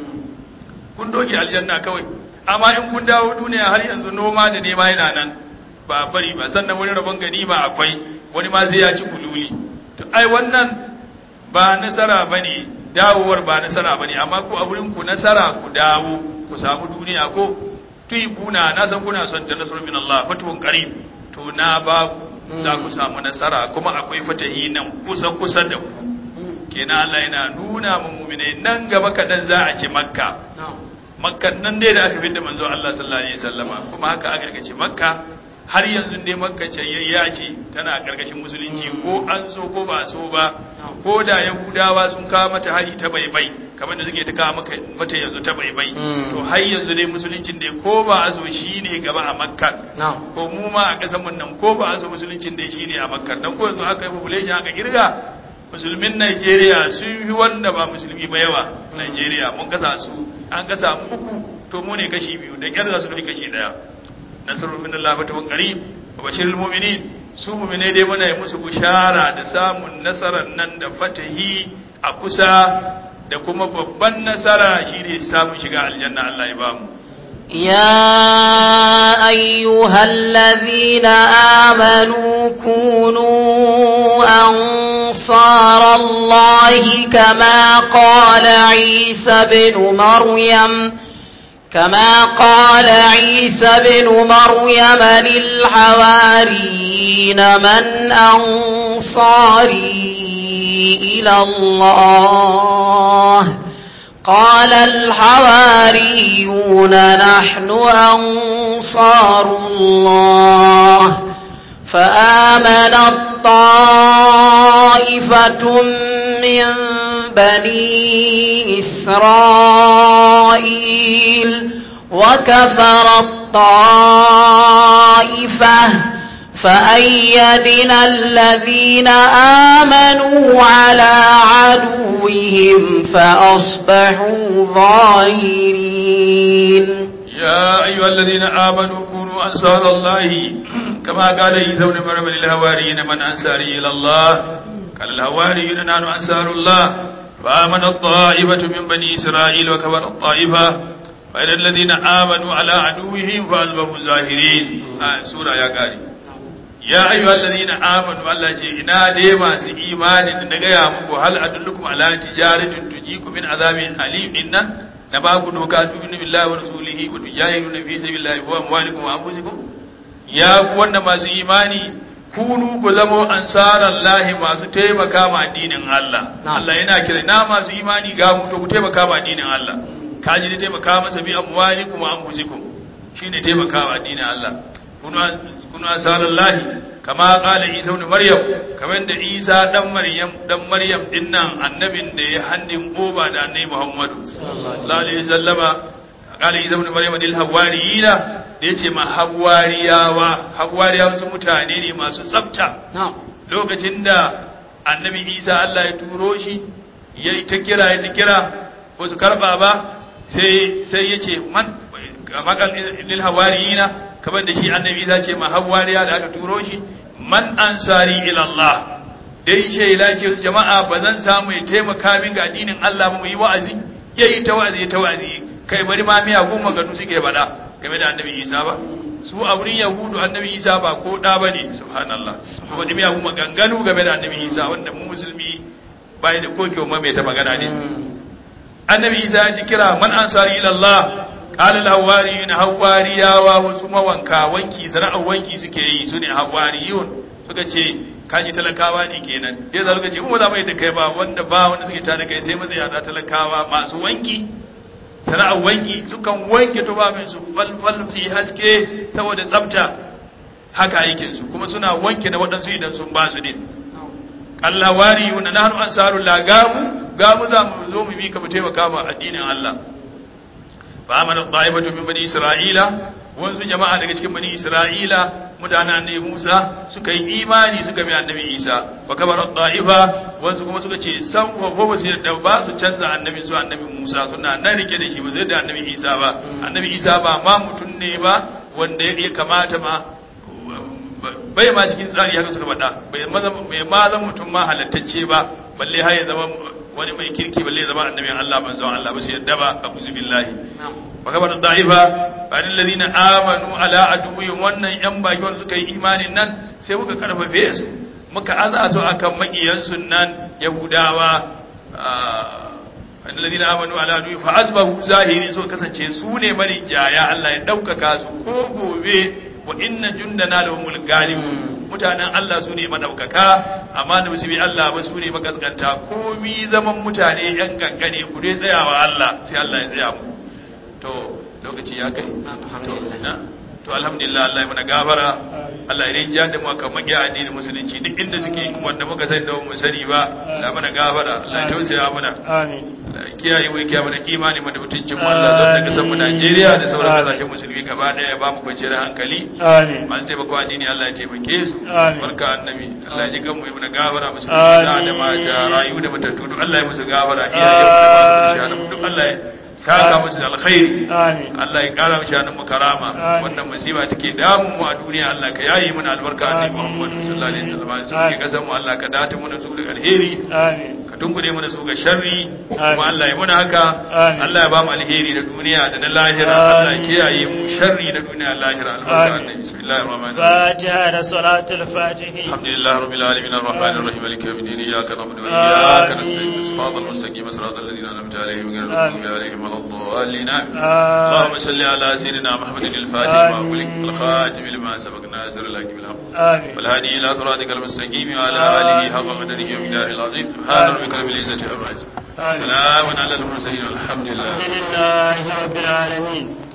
kun doge aljanna kawai amma in kun dawo duniya har yanzu noma da nema yana nan ba bari ba sannan wani rabon gani ba akwai wani ma zai ya ci kululi to ai wannan ba nasara bane dawowar ba nasara bane amma ku a wurin ku nasara ku dawo ku samu duniya ko kuna na san kuna son ta nasrun min Allah fatuhun qarib to na ba ku za ku samu nasara kuma akwai fatahi nan kusa kusa da ku kenan Allah yana nuna mu mu'minai nan gaba kadan za a ce makka makkan nan dai da aka fidda manzo Allah sallallahu alaihi wasallama kuma haka aka ce makka har yanzu dai makka ce ya ce tana karkashin musulunci ko an so ko ba so ba ko da yahudawa sun kawo mata hari ta baibai kamar da suke ta kawo mata yanzu ta baibai to har yanzu dai musuluncin dai ko ba a so shine gaba a makka ko mu ma a kasan mun nan ko ba a so musuluncin dai shine a makka dan ko yanzu aka yi population aka kirga musulmin Najeriya sun fi wanda ba musulmi ba yawa Najeriya mun kasa su an kasa mu uku to mu ne kashi biyu da kyar za su dauki kashi daya nasrul min Allah fatawun qarib wa bashirul mu'minin su mu'mine dai muna yi musu bushara da samun nasarar nan da fatahi a kusa da kuma babban nasara shine samun shiga aljanna Allah ya bamu يا أيها الذين آمنوا كونوا أنصار الله كما قال عيسى بن مريم كما قال عيسى بن مريم للحواريين من أنصاري إلى الله قال الحواريون نحن أنصار الله فآمن الطائفة من بني إسرائيل وكفر الطائفة فأيدنا الذين آمنوا على عدوهم فأصبحوا ظاهرين يا أيها الذين آمنوا كونوا أنصار الله كما قال عيسى بن مريم للهواريين من أنصاري إلى الله قال الهواريون نحن أنصار الله فآمن الطائفة من بني إسرائيل وكفر الطائفة فإن الذين آمنوا على عدوهم فأصبحوا ظاهرين آه سورة يا قاري ya ayyuha allazina amanu Allah ce ina dai masu imani da na gaya muku hal adullukum ala tijaratin tujikum min azabin alim inna na ba ku doka tu'minu billahi wa rasulihi wa tujahiduna fi sabilillahi wa amwalikum wa anfusikum ya ku wanda masu imani kunu ku zamo ansaran lahi masu taimaka ma addinin Allah Allah yana kira na masu imani ga mu to ku taimaka ma addinin Allah kaji da taimaka masa bi amwalikum wa anfusikum shine taimaka ma addinin Allah kuna asarar lahi kama kala isa wani maryam kamar da isa dan maryam dan maryam dinnan annabin da ya hannun oba da annabi muhammadu sallallahu alaihi wasallama kala isa wani maryam dil hawariyina da yace ma hawariyawa hawariyawa su mutane ne masu tsafta lokacin da annabi isa Allah ya turo shi yayi ta kira ya ta kira wasu karba ba sai sai yace man makan lil hawariyina kamar da shi annabi za ce mahawariya da aka turo shi man ansari ila Allah dai shaida ce jama'a ba zan samu ya taimaka min ga addinin Allah mu yi wa'azi yayi ta wa'azi ta wa'azi kai bari ma miya goma ganu suke bada game da annabi Isa ba su a wurin yahudu annabi Isa ba ko da bane subhanallah wani miya goma ganganu game da annabi Isa wanda mu musulmi bai da kokewa ma mai ta magana ne annabi Isa ya ji kira man ansari ila Allah qala al-hawariyun hawariyawa wasu mawanka wanki sana'ar wanki suke yi su ne hawariyun suka ce kaji talakawa ne kenan ya za suka ce mu za mu yi da kai ba wanda ba wanda suke tare kai sai matsaya da talakawa masu wanki sana'ar wanki sukan wanke tubabin su falfal su yi haske saboda tsafta haka aikin su kuma suna wanke na waɗansu idan sun ba su din Allah wariyun nahnu ansarullah gamu gamu za mu zo mu bi ka mu taimaka ma addinin Allah فآمن الطائفة من بني إسرائيل wanzu jama'a daga cikin bani Isra'ila mutanen annabi Musa suka yi imani suka bi annabi Isa wa kamar ta'ifa wanzu kuma suka ce san wa ba su da ba su canza annabi su annabi Musa suna nan rike da shi ba zai da annabi Isa ba annabi Isa ba ma mutum ne ba wanda ya kamata ma bai ma cikin tsari haka suka faɗa bai ma zama mutum ma halattacce ba balle har ya zama wani mai kirki balle zama annabin Allah manzon Allah ba su yadda ba a kuzu billahi wa kabar da'ifa bani alladhina amanu ala aduwwin wannan yan baki wanda suka yi imanin nan sai muka karfafe su muka aza su akan makiyan nan yahudawa alladhina amanu ala aduwwin fa asbahu zahirin so kasance su ne marin jaya Allah ya daukaka su ko gobe wa inna jundana lahumul ghalibun mutanen Allah su ne madaukaka amma da musu bi Allah ba su ne makaskanta komi zaman mutane yan gangane ku dai tsayawa Allah sai Allah ya tsaya mu to lokaci ya kai to na to alhamdulillah Allah ya mana gafara Allah ya rinja da mu kan magiya addinin musulunci duk inda suke wanda muka sani da mu sani ba Allah mana gafara Allah ya tausaya mana amin Allah ya kiyaye mu ya kiyaye mana imani mu da mutuncin mu Allah don daga san mu Najeriya da sauran kasashen musulmi gaba daya ya ba mu kwanciyar hankali amin masu taimako addini Allah ya taimake su Amin. barka annabi Allah ya ji kanmu ya mana gafara musulmi da da mata rayu da matattu duk Allah ya musu gafara iyaye mu da masu shanu duk Allah ya saka musu da alkhairi amin Allah ya kara mishi hannun mu karama Amin. wannan musiba take damun mu a duniya Allah ka yayi mana albarka annabi Muhammad sallallahu alaihi wasallam sai ke kasan mu Allah ka data mu da su da alheri amin ka tunkure mana su ga sharri kuma Amin. Allah ya muna haka Amin. Allah ya ba mu alheri da duniya da na lahira Amin. Allah ya kiyaye mu sharri da duniya da lahira albarka Amin. annabi bismillahir rahmanir rahim فاتحة صلاة الفاتح الحمد لله رب العالمين الرحمن الرحيم مالك يوم الدين اياك نعبد آمين. واياك نستعين صراط المستقيم صراط الذين انعمت عليهم غير المغضوب عليهم ولا الضالين آمين. اللهم آمين صل على سيدنا محمد الفاتح آمين. وأولك الخاتم لما سبق ناصر الحق بالحق آمين والهادي إلى صراطك المستقيم وعلى آله حق قدره ومقداره العظيم سبحان ربك رب العزة عما يصفون آمين. سلام على المرسلين والحمد لله الحمد لله رب العالمين